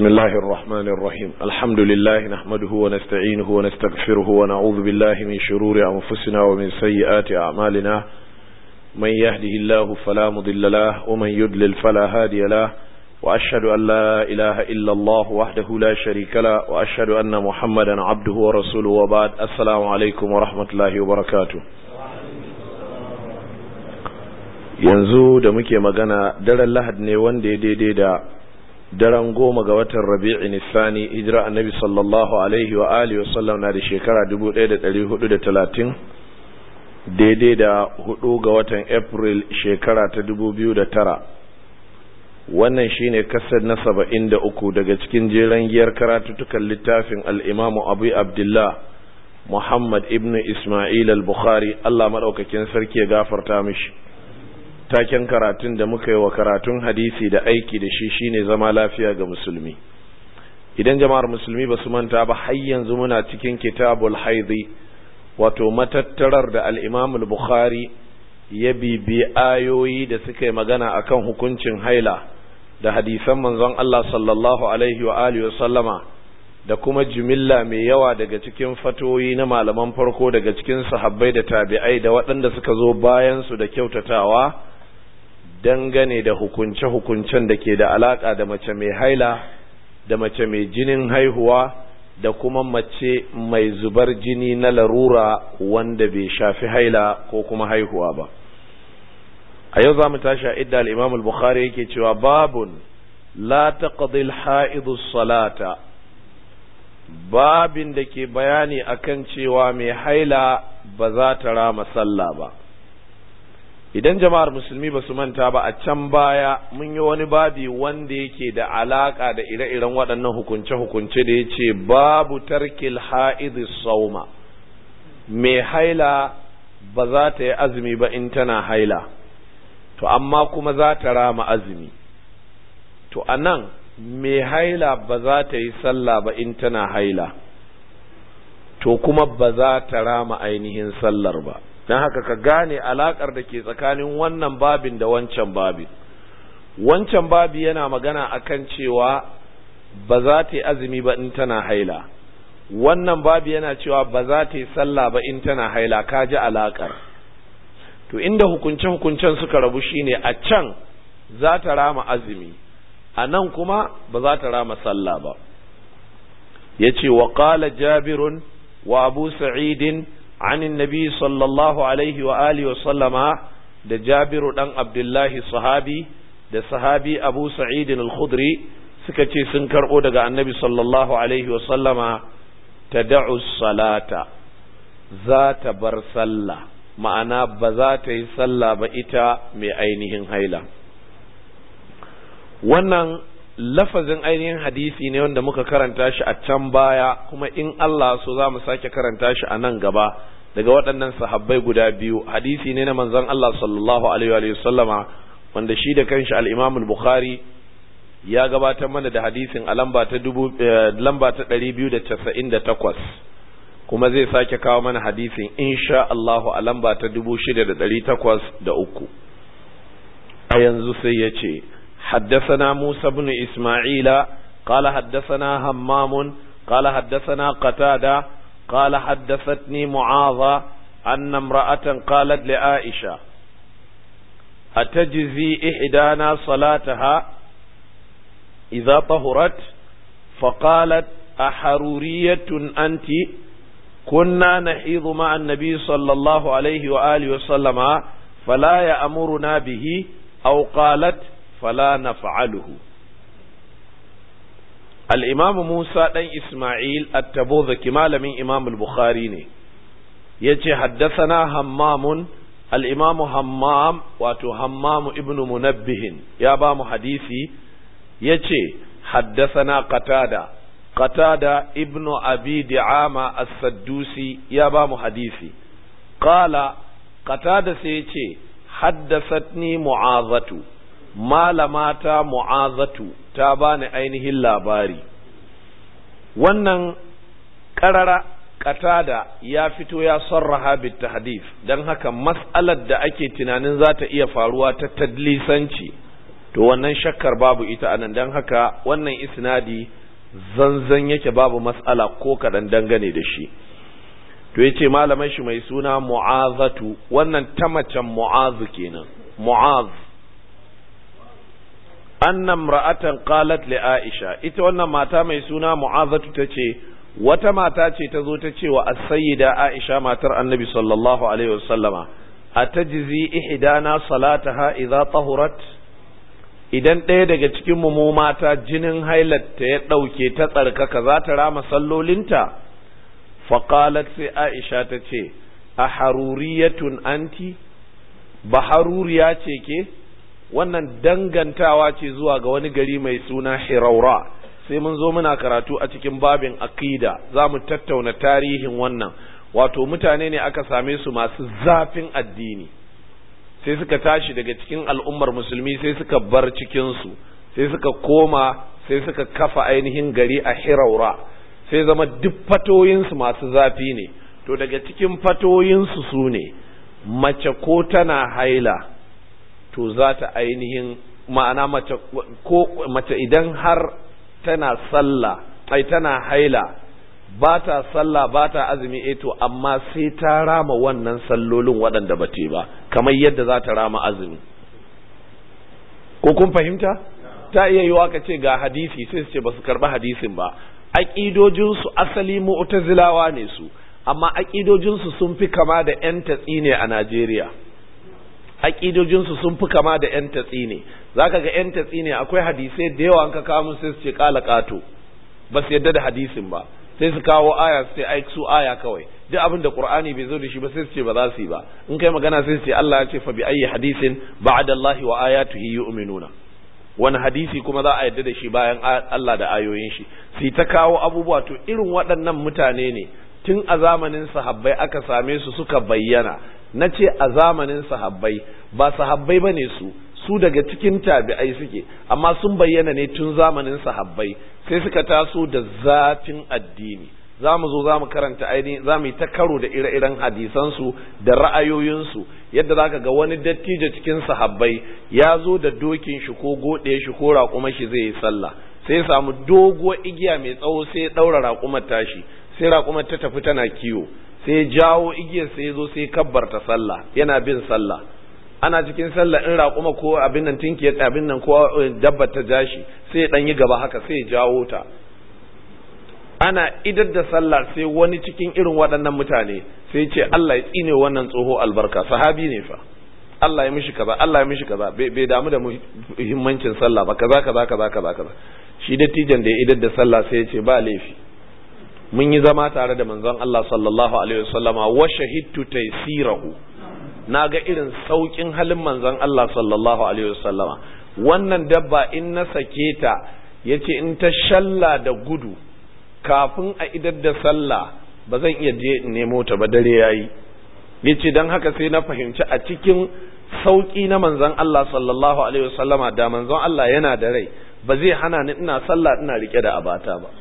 بسم الله الرحمن الرحيم الحمد لله نحمده ونستعينه ونستغفره ونعوذ بالله من شرور أنفسنا ومن سيئات أعمالنا من يهده الله فلا مضل له ومن يدلل فلا هادي له وأشهد أن لا إله إلا الله وحده لا شريك له وأشهد أن محمدا عبده ورسوله وبعد السلام عليكم ورحمة الله وبركاته yanzu da muke magana daren lahad ne wanda ya daidai da daren goma ga watan rabi'i nisani hijira annabi sallallahu alaihi wa alihi wa sallam na da shekara 1430 daidai da hudu ga watan april shekara ta 2009 wannan shine kasar na 73 daga cikin jeren giyar karatutukan littafin al-imamu abu abdullah muhammad ibn isma'il al-bukhari allah maɗaukakin sarki ya gafarta mishi taken karatun da muka yi wa karatun hadisi da aiki da shi shine zama lafiya ga musulmi idan jama'ar musulmi ba su manta ba har yanzu muna cikin kitabul haidi wato matattarar da al-imam al-bukhari ya bibi ayoyi da suka yi magana akan hukuncin haila da hadisan manzon Allah sallallahu alaihi wa alihi sallama da kuma jimilla mai yawa daga cikin fatoyi na malaman farko daga cikin sahabbai da tabi'ai da waɗanda suka zo bayan su da kyautatawa dangane da hukunce-hukuncen da ke da alaƙa da mace mai haila da mace mai jinin haihuwa da kuma mace mai zubar jini na larura wanda bai shafi haila ko kuma haihuwa ba a yau za mu tashi a idda al-imam al-bukhari yake cewa babun la taqdi al salata babin da ke bayani akan cewa mai haila ba za ta rama sallah ba idan jama'ar musulmi ba su manta ba a can baya mun yi wani babi wanda yake da alaka da ire-iren waɗannan hukunce-hukunce da ya ce babu tarkil ha'idhi sauma mai haila ba za ta yi azumi ba in tana haila to amma kuma za ta rama azumi to a nan mai haila ba za ta yi sallah ba in tana haila to kuma ba za ta rama ainihin sallar ba don haka ka gane alakar da ke tsakanin wannan babin da wancan babin wancan babi yana magana akan cewa ba za ta yi azumi ba in tana haila wannan babi yana cewa ba za ta yi sallah ba in tana haila ka ji alakar to inda hukunce-hukuncen suka rabu shine a can za ta rama azumi a nan kuma ba za ta rama sallah ba ya ce wa ƙala jabirun wa abu sa'idin عن النبي صلى الله عليه وآله وسلم da Jabiru ɗan Abdullahi sahabi da sahabi Abu Sa'id al-Khudri suka ce sun karɓo daga annabi sallallahu alaihi wasallama ta da'u salata za ta bar sallah ma'ana ba za ta yi sallah ba ita mai ainihin haila wannan lafazin ainihin hadisi ne wanda muka karanta shi a can baya kuma in Allah so za mu sake karanta shi a nan gaba daga waɗannan sahabbai guda biyu hadisi ne na manzon Allah sallallahu alaihi wa sallama wanda shi da kanshi al-Imam al-Bukhari ya gabatar mana da hadisin a lamba ta dubu lamba ta 298 kuma zai sake kawo mana hadisin insha Allah a lamba ta 6803 a yanzu sai ya ce حدثنا موسى بن إسماعيل قال حدثنا همام قال حدثنا قتادة قال حدثتني معاذ أن امرأة قالت لعائشة أتجزي إحدانا صلاتها إذا طهرت فقالت أحرورية أنت كنا نحيض مع النبي صلى الله عليه وآله وسلم فلا يأمرنا به أو قالت فلا نفعله الإمام موسى دن إسماعيل التبوذكي malamin إمام البخاري ne yace haddathana hammam al-imam hammam wato hammam ibn munabbih ya ba mu hadisi yace haddathana qatada qatada ibn abi di'ama as-saddusi ya ba mu hadisi qala qatada sai yace haddathatni mu'azatu malamata mu'azatu ta bani ainihin labari wannan ƙarara katada ya fito ya sarraha bit tahdif dan haka mas'alar da ake tunanin za ta iya faruwa ta tadlisanci to wannan shakkar babu ita anan dan haka wannan isnadi zanzan yake babu mas'ala ko kaɗan dangane da shi to yace malaman shi mai suna mu'azatu wannan ta macen mu'azu kenan mu'az anna imra'atan qalat li aisha ita wannan mata mai suna mu'azatu tace wata mata ce ta zo ta ce wa as-sayyida aisha matar annabi sallallahu alaihi wasallama atajzi ihdana salataha idza tahurat idan ɗaya daga cikin mu mata jinin hailatta ya ɗauke ta tsarkaka za ta rama sallolinta faƙalat sai aisha ta ce a haruriyatun anti ba haruriya ce ke wannan dangantawa ce zuwa ga wani gari mai suna hiraura sai mun zo muna karatu a cikin babin aqida za mu tattauna tarihin wannan wato mutane ne aka same su masu zafin addini sai suka tashi daga cikin al'ummar musulmi sai suka bar cikinsu sai suka koma sai suka kafa ainihin gari a hiraura sai zama duk fatoyinsu masu zafi ne to daga cikin fatoyinsu su ne mace ko tana haila to za ta ainihin ma'ana mace ko mace idan har tana sallah ai tana haila ba ta sallah ba ta azumi eh to amma sai ta rama wannan sallolin waɗanda ba ba kamar yadda za ta rama azumi ko kun fahimta ta iya yiwa ka ce ga hadisi sai su ce ba su karɓi hadisin ba aƙidojinsu asali mu'tazilawa ne su amma aƙidojinsu sun fi kama da 'yan tatsi ne a Najeriya aƙidojinsu sun fi kama da 'yan tatsi ne za ka ga 'yan tatsi ne akwai hadisai da yawa an ka kawo sai su ce ƙala ƙato ba su yadda da hadisin ba sai su kawo aya su ce ai su aya kawai duk abin da qur'ani bai zo da shi ba sai su ce ba za su yi ba in kai magana sai su ce Allah ya ce fa bi ayyi hadisin ba'da Allah wa ayatuhi yu'minuna wani hadisi kuma za a yadda da shi bayan Allah da ayoyin shi sai ta kawo abubuwa to irin waɗannan mutane ne tun a zamanin sahabbai aka same su suka bayyana na ce a zamanin sahabbai ba sahabbai ba ne su su daga cikin tabi'ai suke amma sun bayyana ne tun zamanin sahabbai sai suka taso da zafin addini za mu zo za mu karanta ainihin za mu yi ta karo da ire-iren hadisansu da ra'ayoyinsu yadda za ka ga wani dattijo cikin sahabbai ya zo da dokin shi ko goɗe shi ko raƙuma shi zai yi sallah sai ya samu doguwar igiya mai tsawo sai ya ɗaura raƙumar tashi sai raƙumar ta tafi tana kiwo sai ya jawo igiyar sai ya zo sai ya kabbarta sallah yana bin sallah ana cikin sallah in raƙuma ko abin nan tinki abin nan ko dabba ta jashi sai ya ɗan yi gaba haka sai ya jawo ta ana idar da sallah sai wani cikin irin waɗannan mutane sai ce Allah ya tsine wannan tsoho albarka sahabi ne fa Allah ya mishi kaza Allah ya mishi kaza bai damu da muhimmancin sallah ba kaza kaza kaza kaza kaza shi dattijan da ya idar da sallah sai ya ce ba laifi mun yi zama tare da manzon Allah sallallahu alaihi wasallama wa shahidtu taysirahu na ga irin saukin halin manzon Allah sallallahu alaihi wasallama wannan dabba in na sake ta yace in ta shalla da gudu kafin a idar da sallah ba zan iya je in nemo ta ba dare yayi yace dan haka sai na fahimci a cikin sauki na manzon Allah sallallahu alaihi wasallama da manzon Allah yana da rai ba zai hana ni ina sallah ina rike da abata ba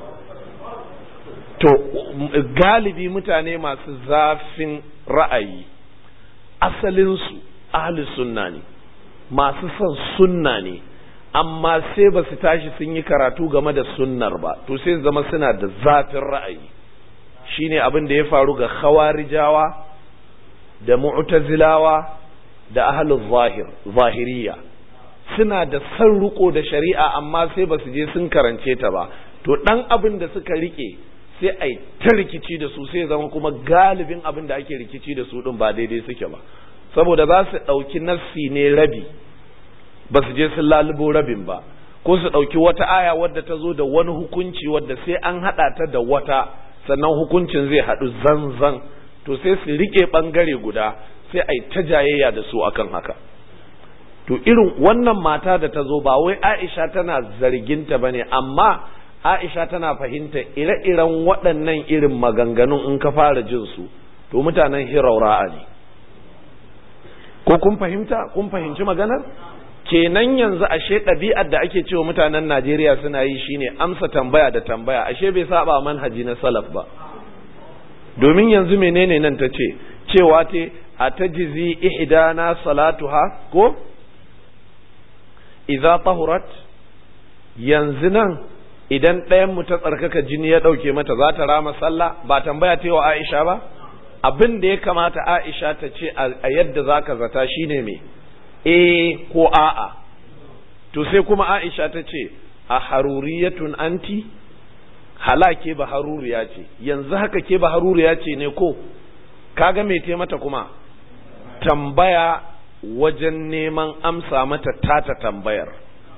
to galibi mutane masu zafin ra'ayi asalinsu ahli sunna ne masu son sunna ne amma sai ba su tashi sun yi karatu game da sunnar ba to sai zama suna da zafin ra'ayi shine abin da ya faru ga khawarijawa da mu'tazilawa da ahlul zahir zahiriya suna da san riko da shari'a amma sai ba su je sun karance ta ba to dan abin da suka rike sai a ta rikici da su sai zama kuma galibin abin da ake rikici da su din ba daidai suke ba saboda za su ɗauki nassi ne rabi ba su je sun lalubo rabin ba ko su ɗauki wata aya wadda ta zo da wani hukunci wadda sai an haɗa ta da wata sannan hukuncin zai haɗu zanzan to sai su riƙe ɓangare guda sai a yi ta jayayya da su akan haka to irin wannan mata da ta zo ba wai aisha tana zarginta ba ne amma aisha tana fahimta ire-iren waɗannan irin maganganun in ka fara jin su to mutanen hiraura'a ne ko kun fahimta kun fahimci maganar kenan yanzu ashe ɗabi'ar da ake cewa mutanen Najeriya suna yi shine amsa tambaya da tambaya ashe bai saba manhaji na salaf ba domin yanzu menene nan ta ce cewa te a tajizi ihdana salatuha ko idza tahurat yanzu nan idan ɗayan mu ta tsarkaka jini ya ɗauke mata za ta rama sallah ba tambaya ta wa Aisha ba abin da ya kamata Aisha ta ce a yadda zaka zata shine me eh ko a'a to sai kuma Aisha ta ce a haruriyatun anti halake ba haruriya ce yanzu haka ke ba haruriya ce ne ko kaga me te mata kuma tambaya wajen neman amsa mata tata tambayar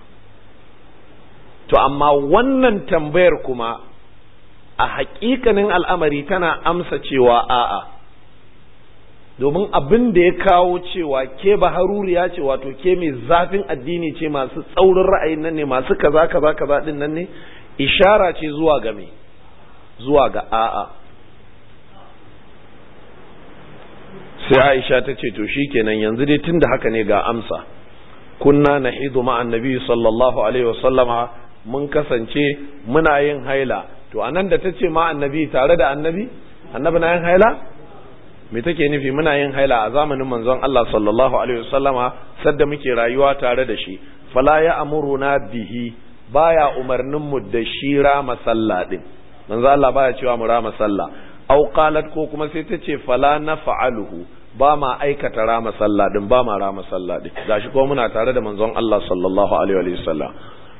to amma wannan tambayar kuma a haƙiƙanin al'amari tana amsa cewa a'a domin abin da ya kawo cewa ke ba haruriya ce wato ke mai zafin addini ce masu tsaurin ra'ayin nan ne masu kaza kaza kaza din nan ne ishara ce zuwa ga me zuwa ga a'a sai Aisha ta ce to shikenan yanzu dai tunda haka ne ga amsa kunna nahidu ma annabi sallallahu alaihi wasallama mun kasance muna yin haila to anan da tace ma annabi tare da annabi annabi na yin haila me take nufi muna yin haila a zamanin manzon Allah sallallahu alaihi wasallama sadda muke rayuwa tare da shi fala ya amuruna bihi baya umarnin mu da shi rama sallah din manzo Allah baya cewa mu rama sallah aw qalat ko kuma sai ta ce fala naf'aluhu ba ma aikata rama sallah din ba ma rama sallah din gashi ko muna tare da manzon Allah sallallahu alaihi wa sallam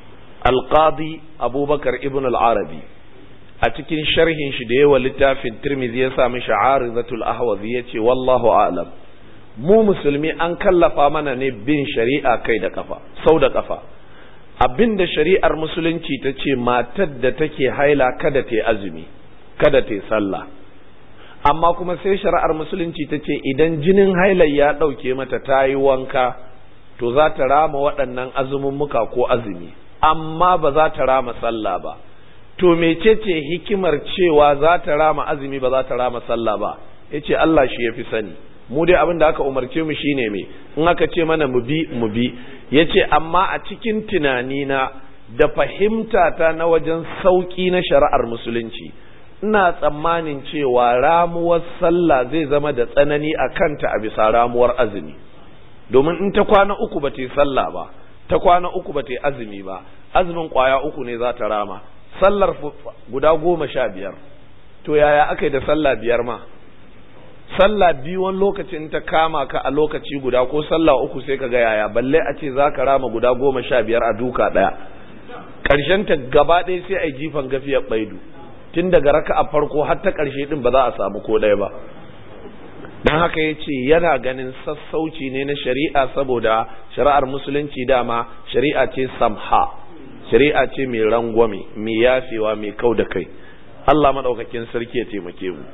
alqadi abubakar ibn al-arabi a cikin sharhin shi da yawa littafin tirmidhi ya sami sha'arizatul ahwazi yace wallahu a'lam mu musulmi an kallafa mana ne bin shari'a kai da kafa sau da kafa abinda shari'ar musulunci ta ce matar da take haila kada ta yi azumi kada ta yi sallah amma kuma sai shari'ar musulunci ta ce idan jinin hailar ya ɗauke mata ta yi wanka to za ta rama waɗannan azumummuka ko azumi amma ba za ta rama sallah ba to mecece hikimar cewa za ta rama azumi ba za ta rama sallah ba ya ce Allah shi ya fi sani mu dai abin da aka umarce mu shine me in aka ce mana mu bi mu bi ya ce amma a cikin tunanina da fahimta ta na wajen sauƙi na shari'ar musulunci ina tsammanin cewa ramuwar sallah zai zama da tsanani a kanta a bisa ramuwar azumi domin in ta kwana uku ba ta yi sallah ba ta kwana uku ba ta yi azumi ba azumin kwaya uku ne za ta rama sallar guda goma sha biyar to yaya aka yi da sallah biyar ma sallah biyu wani lokacin ta kama ka a lokaci guda ko sallah uku sai ka ga yaya balle a ce za ka rama guda goma sha biyar a duka ɗaya ƙarshen ta gaba ɗaya sai a yi jifan gafiyar baidu tun daga raka a farko har ta ƙarshe ɗin ba za a samu ko ɗaya ba don haka ya ce yana ganin sassauci ne na shari'a saboda shari'ar musulunci dama shari'a ce samha shari'a ce mai rangwame mai yafewa mai kau da kai Allah maɗaukakin sarki ya taimake mu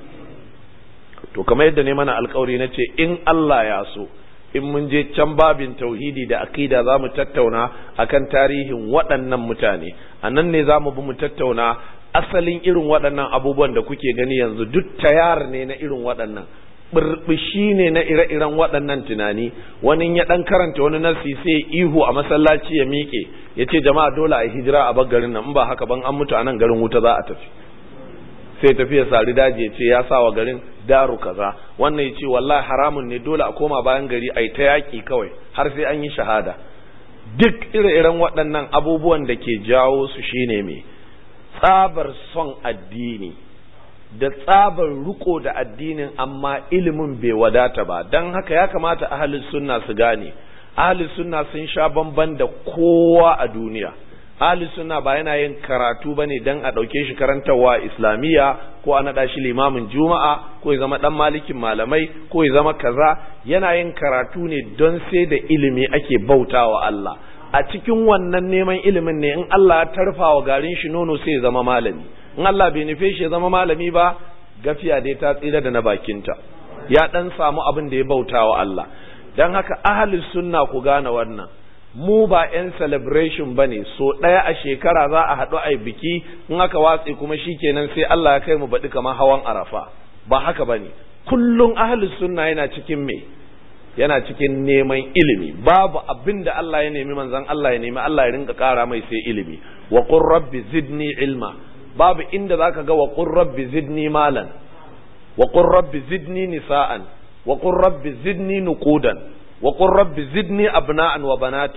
to kamar yadda ne mana alkawari na ce in Allah ya so in mun je can babin tauhidi da aqida za mu tattauna akan tarihin waɗannan mutane a nan ne za mu bi mu tattauna asalin irin waɗannan abubuwan da kuke gani yanzu duk tayar ne na irin waɗannan burbushi ne na ire-iren waɗannan tunani wani ya ɗan karanta wani nasi sai ihu a masallaci ya miƙe ya ce jama'a dole a hijira a bar garin nan in ba haka ban an mutu a nan garin wuta za a tafi sai tafi ya sari daji ya ce ya sa wa garin daru kaza wannan ya ce wallahi haramun ne dole a koma bayan gari a yi ta yaƙi kawai har sai an yi shahada duk ire-iren waɗannan abubuwan da ke jawo su shine me tsabar son addini da tsabar riko da addinin amma ilimin bai wadata ba don haka ya kamata ahalin sunna su gane ahalin sunna sun sha bamban da kowa a duniya ahalin sunna ba yana yin karatu ba ne don a ɗauke shi karantarwa islamiyya ko a naɗa shi limamin juma'a ko ya zama ɗan malikin malamai ko ya zama kaza yana yin karatu ne don sai da ilimi ake bautawa Allah a cikin wannan neman ilimin ne in Allah ya tarfa wa garin shi nono sai ya zama malami in Allah bai nufe shi ya zama malami ba gafiya dai ta tsira da na bakinta ya dan samu abin da ya bauta wa Allah dan haka ahli sunna ku gane wannan mu ba yan celebration bane so ɗaya a shekara za a haɗu a biki in aka watse kuma shikenan sai Allah ya kai mu baɗi kamar hawan arafa ba haka bane kullum ahli sunna yana cikin me yana cikin neman ilimi babu abin da Allah ya nemi manzon Allah ya nemi Allah ya rinka ƙara mai sai ilimi wa qur rabbi zidni ilma babu inda zaka ga wa qur rabbi zidni malan wa qur rabbi zidni nisaan wa qur rabbi zidni nuqudan wa qur rabbi zidni abna'an wa banatin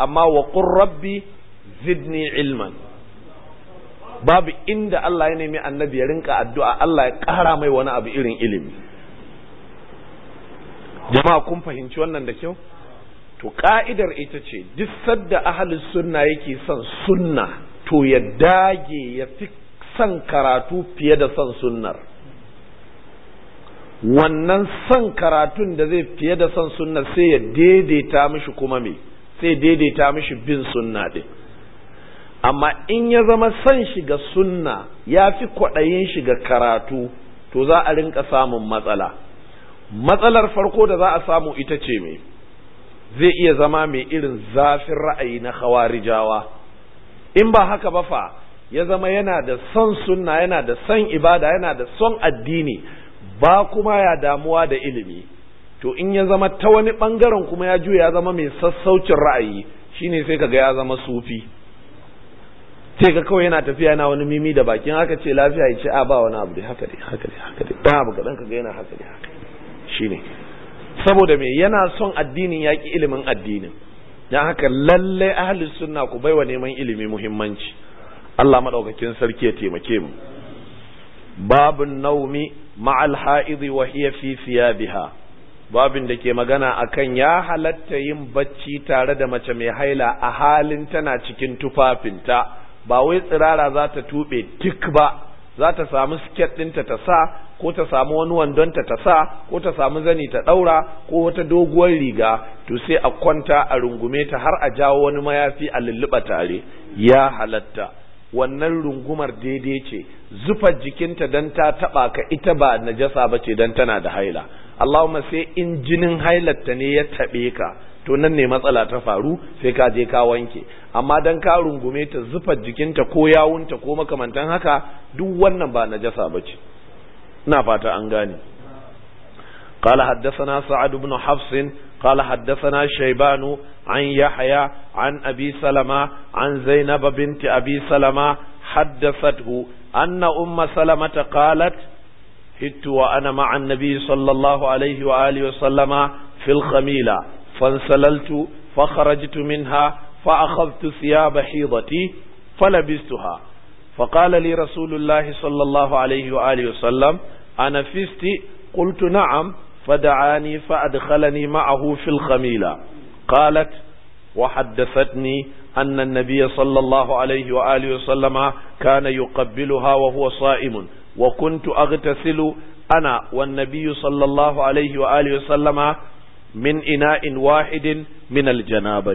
amma wa qur rabbi zidni ilman babu inda Allah ya nemi annabi ya rinka addu'a Allah ya ƙara mai wani abu irin ilimi jama'a kun fahimci wannan da kyau to ka'idar ita ce duk sadda ahalus sunna yake son sunna to ya dage ya fi son karatu fiye da son sunnar wannan son karatun da zai fiye da son sunnar sai ya daidaita mishi kuma me sai daidaita mishi bin sunna din amma in ya zama son shiga sunna ya fi kwaɗayin shiga karatu to za a rinka samun matsala matsalar farko da za a samu ita ce me zai iya zama mai irin zafin ra'ayi na khawarijawa in ba haka ba fa ya zama yana da son sunna yana da son ibada yana da son addini ba kuma ya damuwa da ilimi to in ya zama ta wani bangaren kuma ya juya ya zama mai sassaucin ra'ayi shine sai kaga ya zama sufi sai ka kawai yana tafiya yana wani mimi da bakin haka ce lafiya ya ce a ba wani abu dai haka dai haka dai haka dai ba abu kadan kaga yana haka dai haka shine saboda me yana son addinin yaƙi ilimin addinin dan haka lalle ahli sunna ku baiwa neman ilimi muhimmanci Allah madaukakin sarki ya taimake mu babun naumi ma'al ha'idhi wa hiya fi thiyabiha babin da ke magana akan ya halatta yin bacci tare da mace mai haila a halin tana cikin tufafinta ba wai tsirara za ta tuɓe tik ba za ta samu siket ɗinta ta sa ko ta samu wani wandonta ta sa ko ta samu zani ta ɗaura ko wata doguwar riga to sai a kwanta a rungume ta har a jawo wani mayafi a lulluɓa tare ya halatta wannan rungumar daidai ce zufar jikinta dan ta taɓa ka ita ba najasa ba ce dan tana da haila Allahumma sai in jinin hailarta ne ya taɓe ka to nan ne matsala ta faru sai ka je ka wanke amma dan ka rungume ta zufar jikinta ko yawunta ko makamantan haka duk wannan ba najasa bace ina fata an gane قال حدثنا سعد بن حفص قال حدثنا شيبان عن يحيى عن أبي سلمة عن زينب بنت أبي سلمة حدثته أن أم سلمة قالت هدت وأنا مع النبي صلى الله عليه وآله وسلم في الخميلة فانسللت فخرجت منها فأخذت ثياب حيضتي فلبستها فقال لي رسول الله صلى الله عليه وآله وسلم أنا فست قلت نعم فدعاني فأدخلني معه في الخميلة قالت وحدثتني أن النبي صلى الله عليه وآله وسلم كان يقبلها وهو صائم وكنت أغتسل أنا والنبي صلى الله عليه وآله وسلم من إناء واحد من الجنابة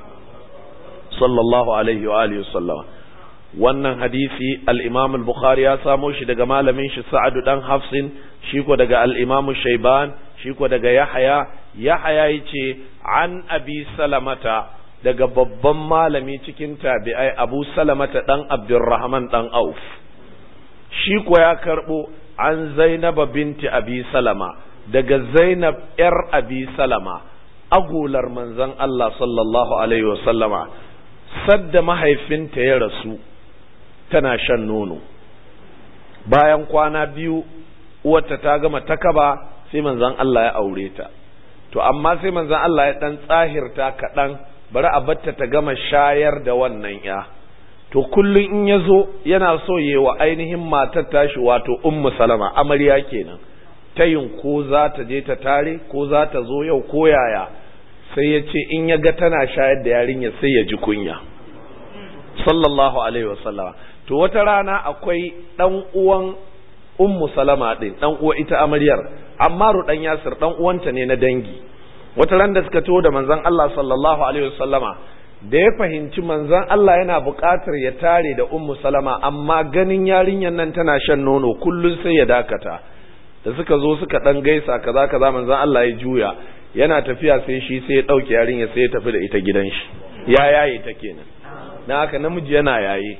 صلى الله عليه وآله وسلم wannan hadisi al-Imam al-Bukhari ya samo shi daga malamin shi Sa'ad dan Hafsin shi ko daga al-Imam Shayban shi ko daga Yahya Yahya yace an Abi Salamata daga babban malami cikin tabi'ai Abu Salamata dan Abdurrahman dan Auf shi ko ya karbo an Zainab binti Abi Salama daga Zainab ‘yar Abi Salama, agular manzon Allah sallallahu Alaihi wasallama, sadda mahaifinta ya rasu tana shan nono. Bayan kwana biyu, uwarta ta gama takaba sai manzon Allah ya aure ta. To, amma sai manzon Allah ya ɗan tsahirta kaɗan, bari a batta ta gama shayar da wannan ya. To, kullum in ya zo yana so yi wa ainihin matar tashi wato Ummu Salama, amarya kenan. ta yin ko za ta je ta tare ko za ta zo yau ko yaya sai ya ce in ya ga tana shayar da yarinya sai ya ji kunya sallallahu alaihi wasallama to wata rana akwai dan uwan ummu salama din dan uwa ita amaryar ammaru dan yasir dan uwanta ne na dangi wata ran da suka taho da manzon Allah sallallahu alaihi wasallama da ya fahimci manzon Allah yana buƙatar ya tare da ummu salama amma ganin yarinyar nan tana shan nono kullun sai ya dakata da suka zo suka dan gaisa kaza kaza manzon Allah ya juya yana tafiya sai shi sai ya dauke yarinya sai ya tafi da ita gidan shi ya yaye ta kenan na haka namiji yana yaye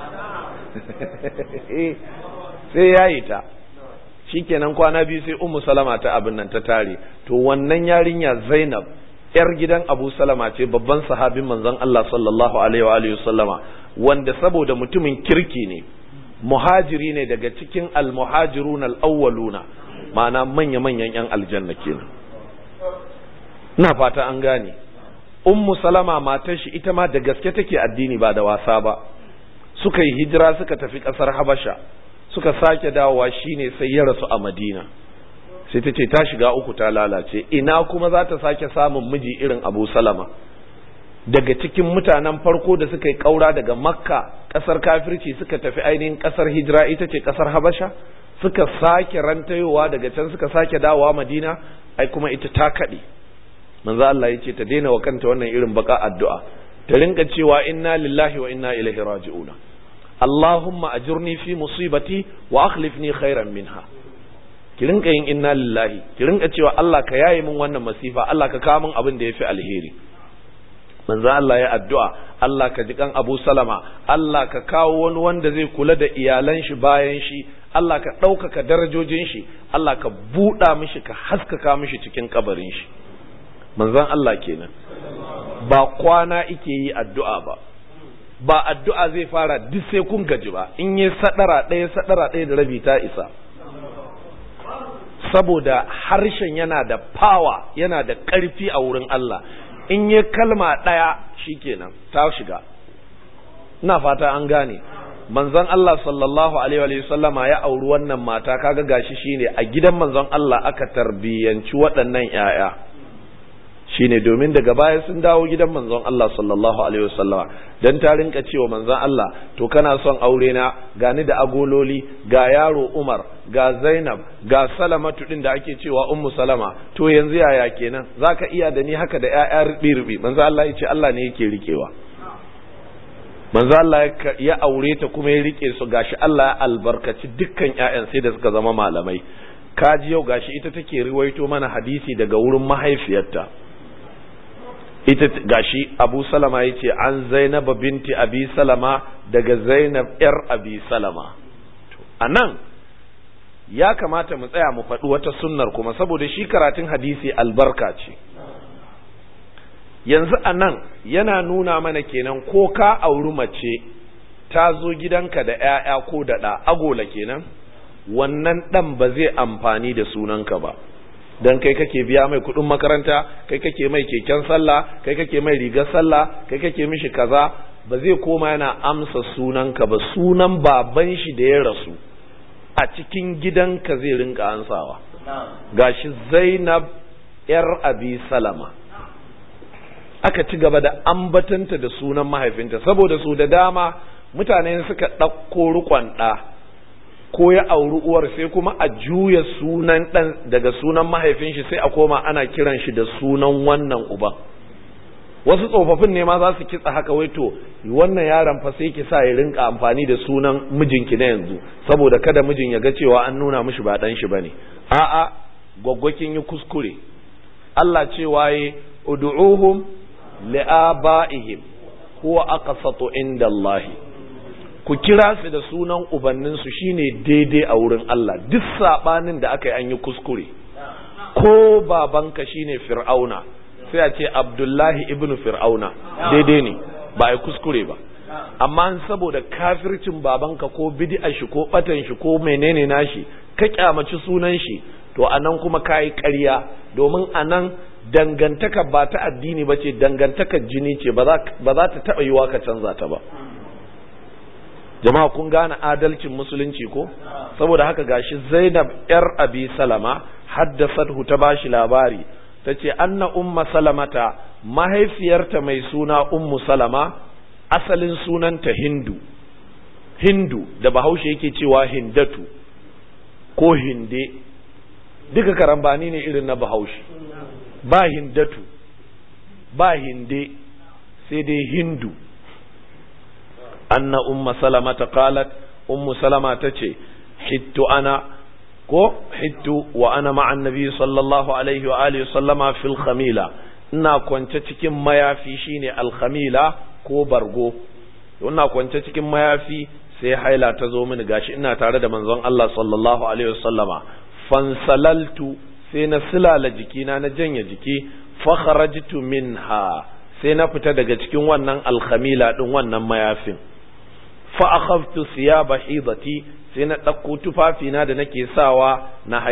sai yaye ta shikenan kwana biyu sai ummu salama ta abin nan ta tare to wannan yarinya Zainab yar gidan Abu Salama ce babban sahabin manzon Allah sallallahu alaihi wa alihi sallama wanda saboda mutumin kirki ne muhajiri ne daga cikin almuhajirun al'awwaluna ma'ana manya-manyan 'yan aljanna kenan ina fata an gane ummu salama matar shi ita ma da gaske take addini ba da wasa ba suka yi hijira suka tafi ƙasar habasha suka sake dawowa shine sai ya rasu a madina sai ta ce ta shiga uku ta lalace ina kuma za ta sake samun miji irin abu salama daga cikin mutanen farko da suka yi ƙaura daga makka ƙasar kafirci suka tafi ainihin ƙasar hijira ita ce ƙasar habasha suka sake rantayowa daga can suka sake dawowa madina ai kuma ita ta kaɗe manzo Allah ya ce ta daina wa kanta wannan irin baka addu'a ta rinka cewa inna lillahi wa inna ilaihi raji'un Allahumma ajurni fi musibati wa akhlifni khairan minha ki rinka yin inna lillahi ki rinka cewa Allah ka yaye min wannan masifa Allah ka kawo min abin da yafi alheri manzo Allah ya addu'a Allah ka ji kan Abu Salama Allah ka kawo wani wanda zai kula da iyalan shi bayan shi Allah ka ɗaukaka darajojin shi Allah ka buɗa mishi ka haskaka mishi cikin kabarin shi manzon Allah kenan ba kwana ike yi addu'a ba ba addu'a zai fara duk sai kun gaji ba in yi sadara ɗaya sadara ɗaya da rabi ta isa saboda harshen yana da power yana da ƙarfi a wurin Allah in yi kalma ɗaya shikenan ta shiga ina fata an gane manzon Allah sallallahu alaihi wa sallama ya auri wannan mata kaga gashi shine a gidan manzon Allah aka tarbiyyanci waɗannan 'ya'ya shine domin daga baya sun dawo gidan manzon Allah sallallahu alaihi wasallama dan ta rinka cewa manzon Allah to kana son aure na gani da agololi ga yaro Umar ga Zainab ga Salamatu din da ake cewa Ummu Salama to yanzu yaya kenan zaka iya da ni haka da ƴaƴa rubi rubi manzon Allah ya ce Allah ne yake rikewa manzo Allah ya aure ta kuma ya rike su gashi Allah ya albarkaci dukkan ƴaƴan sai da suka zama malamai kaji yau gashi ita take riwaito mana hadisi daga wurin mahaifiyarta ita gashi Abu Salama yace an Zainab binti Abi Salama daga Zainab yar Abi Salama anan ya kamata mu tsaya mu faɗi wata sunnar kuma saboda shi karatun hadisi albarka ce yanzu a nan yana nuna mana kenan ko ka auri mace ta zo gidanka da ‘ya'ya ko da ɗa agola kenan wannan ɗan ba zai amfani da sunanka ba don kai kake biya mai kuɗin makaranta kai kake mai keken sallah kai kake mai rigar sallah kai kake mishi kaza ba zai koma yana amsa sunanka ba sunan baban shi da ya rasu a cikin gidanka zai rinka ansawa gashi zainab yar abi salama aka ci gaba da ambatanta da sunan mahaifinta saboda su da dama mutane suka ɗauko rukon ɗa ko ya auri uwar sai kuma a juya sunan ɗan daga sunan mahaifin shi sai a koma ana kiran shi da sunan wannan uban wasu tsofaffin ne ma za su kitsa haka wai to wannan yaron fa sai ki sa ya rinka amfani da sunan mijinki na yanzu saboda kada mijin ya ga cewa an nuna mishi ba dan shi bane a'a gwaggwakin yi kuskure Allah cewa yi ud'uhum li'aba'ihim huwa aqsatu inda Allah ku kira su da sunan ubannin su shine daidai a wurin Allah duk sabanin da aka yi an yi kuskure ko babanka shine fir'auna sai a ce abdullahi ibn fir'auna daidai ne ba a kuskure ba amma saboda kafircin babanka ko bid'a shi ko batan shi ko menene nashi ka kyamaci sunan shi to anan kuma kayi ƙarya domin anan dangantaka ba ta addini ba ce dangantaka jini ce ba za ta taɓa yiwa ka canza ta ba jama'a kun gane adalcin musulunci ko saboda haka gashi zainab yar abi salama haddasathu ta bashi labari ta ce anna umma salamata mahaifiyarta mai suna ummu salama asalin sunanta hindu hindu da bahaushe yake cewa hindatu ko hinde duka karambani ne irin na bahaushe ba hindatu ba hinde sai dai hindu anna umma salamata qalat ummu salama tace hittu ana ko hittu wa ana ma'an nabi sallallahu alaihi wa alihi sallama fil khamila ina kwance cikin mayafi shine al khamila ko bargo ina kwance cikin mayafi sai haila ta zo mini gashi ina tare da manzon Allah sallallahu alaihi wa sallama fansalaltu sai na silala jikina na janye jiki fa kharajtu minha sai na fita daga cikin wannan al khamila din wannan mayafin fa akhadtu thiyaba hidati sai na ɗauko tufafina da nake sawa na haila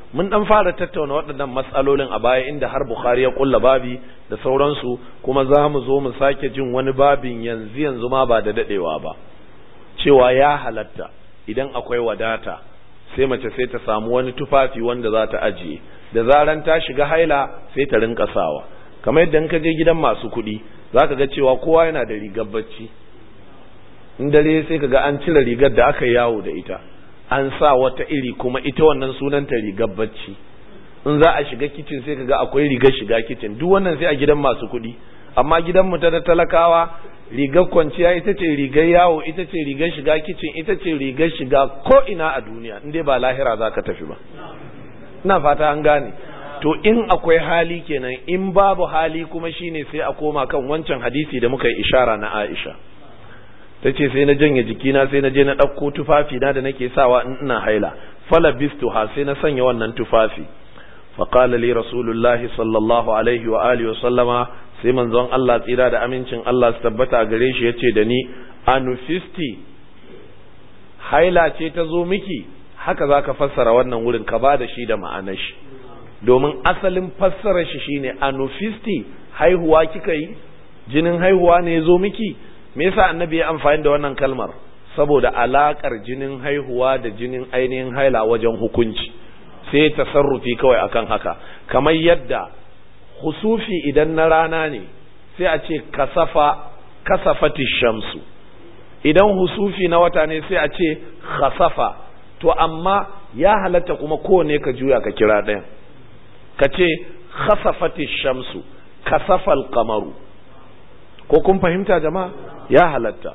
mun dan fara tattauna waɗannan matsalolin a baya inda har Bukhari ya kulla babi da sauransu kuma za mu zo mu sake jin wani babin yanzu yanzu ma ba da dadewa ba cewa ya halatta idan akwai wadata sai mace sai ta samu wani tufafi wanda za ta ajiye da zaran ta shiga haila sai ta rinka sawa kamar yadda ka je gidan masu kuɗi za ka ga cewa kowa yana da rigar bacci in dare sai ka ga an cire rigar da aka yawo da ita an sa wata iri kuma ita wannan sunanta rigar bacci in za a shiga kicin sai ka ga akwai rigar shiga kicin duk wannan sai a gidan masu kuɗi amma gidan mu ta da talakawa rigar kwanciya ita ce rigar yawo ita ce rigar shiga kicin ita ce rigar shiga ko ina a duniya in dai ba lahira za ka tafi ba ina fata an gane to in akwai hali kenan in babu hali kuma shine sai a koma kan wancan hadisi da muka yi ishara na Aisha ta ce sai na janye jikina sai na je na ɗauko tufafi na da nake sawa in ina haila fala bistu ha sai na sanya wannan tufafi faqala li rasulullahi sallallahu alaihi wa alihi wa sallama sai manzon Allah tsira da amincin Allah su tabbata gare shi yace da ni anufisti haila ce ta zo miki haka zaka fassara wannan wurin ka ba da shi da ma'anar shi domin asalin fassarar shi shine anufisti haihuwa kika yi jinin haihuwa ne ya zo miki me yasa annabi ya amfani da wannan kalmar saboda alakar jinin haihuwa da jinin ainihin haila wajen hukunci sai tasarrufi kawai akan haka kamar yadda husufi idan na rana ne sai a ce kasafa kasafati shamsu idan husufi na wata ne sai a ce khasafa to amma ya halatta kuma kowane ka juya ka kira ɗayan ka ce khasafati shamsu kasafal kamaru ko kun fahimta jama'a ya halatta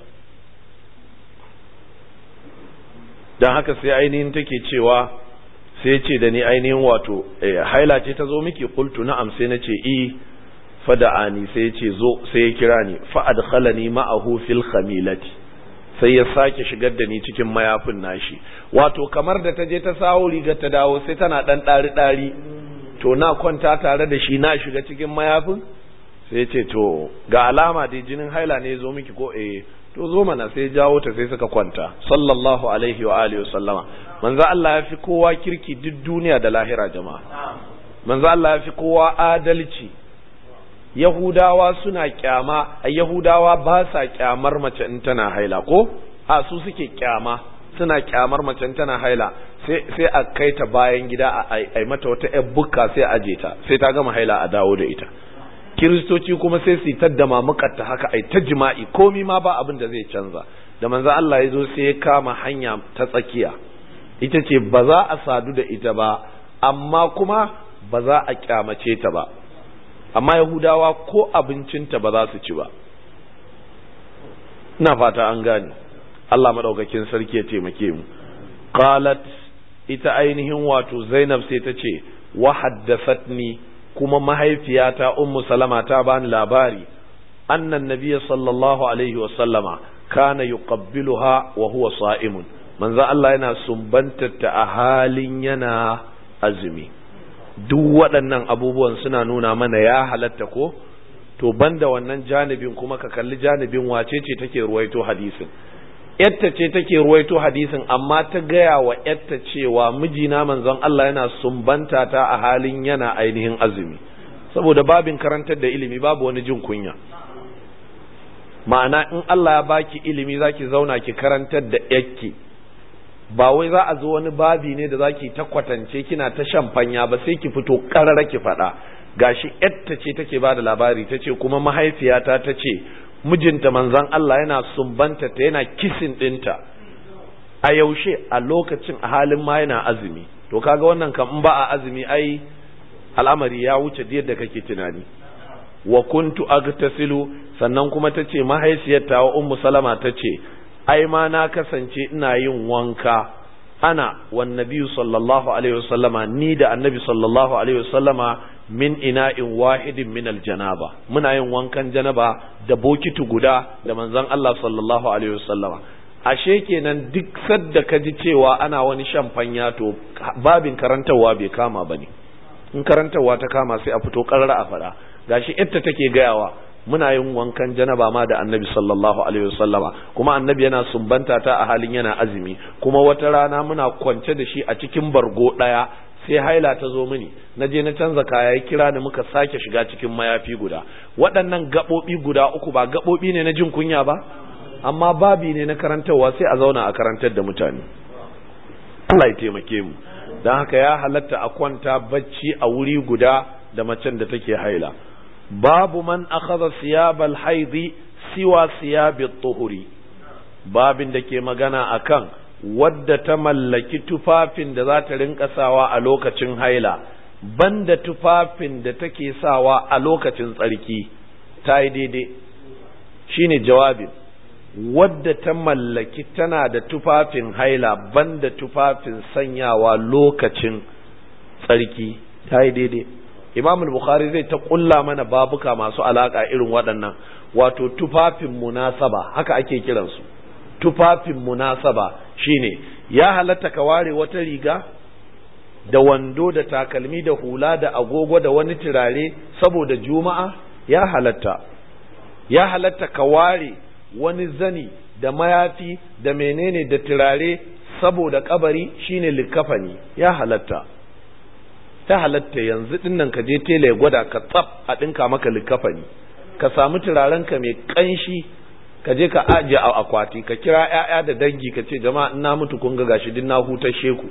don haka sai ainihin take cewa sai ce da ni ainihin wato haila ce ta zo miki kultu na'am sai na ce i fada'ani sai ce zo sai ya kira ni fa'adkhalani ma'ahu fil khamilati sai ya sake shigar da ni cikin mayafin nashi wato kamar da ta je ta sawo rigar ta dawo sai tana dan ɗari ɗari to na kwanta tare da shi na shiga cikin mayafin sai ce to ga alama dai jinin haila ne zo miki ko eh to zo mana sai jawo ta sai suka kwanta sallallahu alaihi wa alihi wa sallama manzo Allah ya fi kowa kirki duk duniya da lahira jama'a manzo Allah ya fi kowa adalci yahudawa suna kyama a yahudawa ba sa kyamar mace in tana haila ko a su suke kyama suna kyamar mace in tana haila sai sai a kai ta bayan gida a ai mata wata yar bukka sai a aje ta sai ta gama haila a dawo da ita kiristoci kuma sai su ta da mamukarta haka ai ta jima'i komi ma ba abin da zai canza da manzo Allah ya zo sai ya kama hanya ta tsakiya ita ce ba za a sadu da ita ba amma kuma ba za a kyamace ta ba amma yahudawa ko abincinta ba za su ci ba ina fata an gane Allah madaukakin sarki ya taimake mu qalat ita ainihin wato Zainab sai ta ce wa haddathatni kuma mahaifiyata ummu salama ta bani labari annan nabiyya sallallahu alaihi wa sallama kana yuqabbiluha wa huwa sa'imun manzo Allah yana sumbantarta a halin yana azumi duk waɗannan abubuwan suna nuna mana ya halatta ko to banda wannan janibin kuma ka kalli janibin wace ce take ruwaito hadisin yatta ce take ruwaito hadisin amma ta gaya wa yatta cewa mijina manzon Allah yana sumbanta ta a halin yana ainihin azumi saboda babin karantar da ilimi babu wani jin kunya ma'ana in Allah ya baki ilimi zaki zauna ki karantar da yakki ba wai za a zo wani babi ne da zaki ta kwatance kina ta shamfanya ba sai ki fito karara ki faɗa gashi yatta ce take bada labari ta ce kuma mahaifiyata ta ce mijinta manzan Allah yana sumbanta ta yana kisin ɗinta a yaushe a lokacin a halin ma yana azumi to kaga wannan kan in ba a azumi ai al'amari ya wuce yadda kake tunani wa kuntu agtasilu sannan kuma tace mahaifiyarta wa ummu salama tace ai ma na kasance ina yin wanka ana wan nabiyyu sallallahu alaihi wasallama ni da annabi sallallahu alaihi wasallama min ina'in wahidin min aljanaba muna yin wankan janaba da bokiti guda da manzon Allah sallallahu alaihi wasallama ashe kenan duk sadda ka ji cewa ana wani shan fanya to babin karantarwa bai kama bane in karantarwa ta kama sai a fito karara a fada gashi ita take gayawa muna yin wankan janaba ma da annabi sallallahu alaihi wasallama kuma annabi yana sumbanta ta a halin yana azumi kuma wata rana muna kwance da shi a cikin bargo daya sai haila ta zo mini na je na canza kaya ya kira ni muka sake shiga cikin mayafi guda waɗannan gaɓoɓi guda uku ba gaɓoɓi ne na jin kunya ba amma babi ne na karantarwa sai a zauna a karantar da mutane Allah ya taimake mu don haka ya halatta a kwanta bacci a wuri guda da macen da take haila babu man akhadha siyabal haidi siwa siyabi tuhuri babin da ke magana akan wadda ta mallaki tufafin da za ta rinka sawa a lokacin haila banda tufafin da take sawa a lokacin tsarki ta yi daidai shine jawabin wadda ta mallaki tana da tufafin haila banda tufafin sanyawa lokacin tsarki ta yi daidai imam bukhari zai ta kulla mana babuka masu alaka irin waɗannan wato tufafin munasaba haka ake kiransu tufafin munasaba shine ya halatta ka ware wata riga da wando da takalmi da hula da agogo da wani turare saboda juma'a ya halatta ya halatta ka ware wani zani da mayafi da menene da turare saboda kabari shine likafani ya halatta ta halatta yanzu dinnan ka je tela ya gwada ka tsaf a dinka maka likafani ka samu turaren ka mai kanshi ka je ka ajiye a akwati ka kira ƴaƴa da dangi ka ce jama'a ina mutu kun ga gashi din na hutar sheku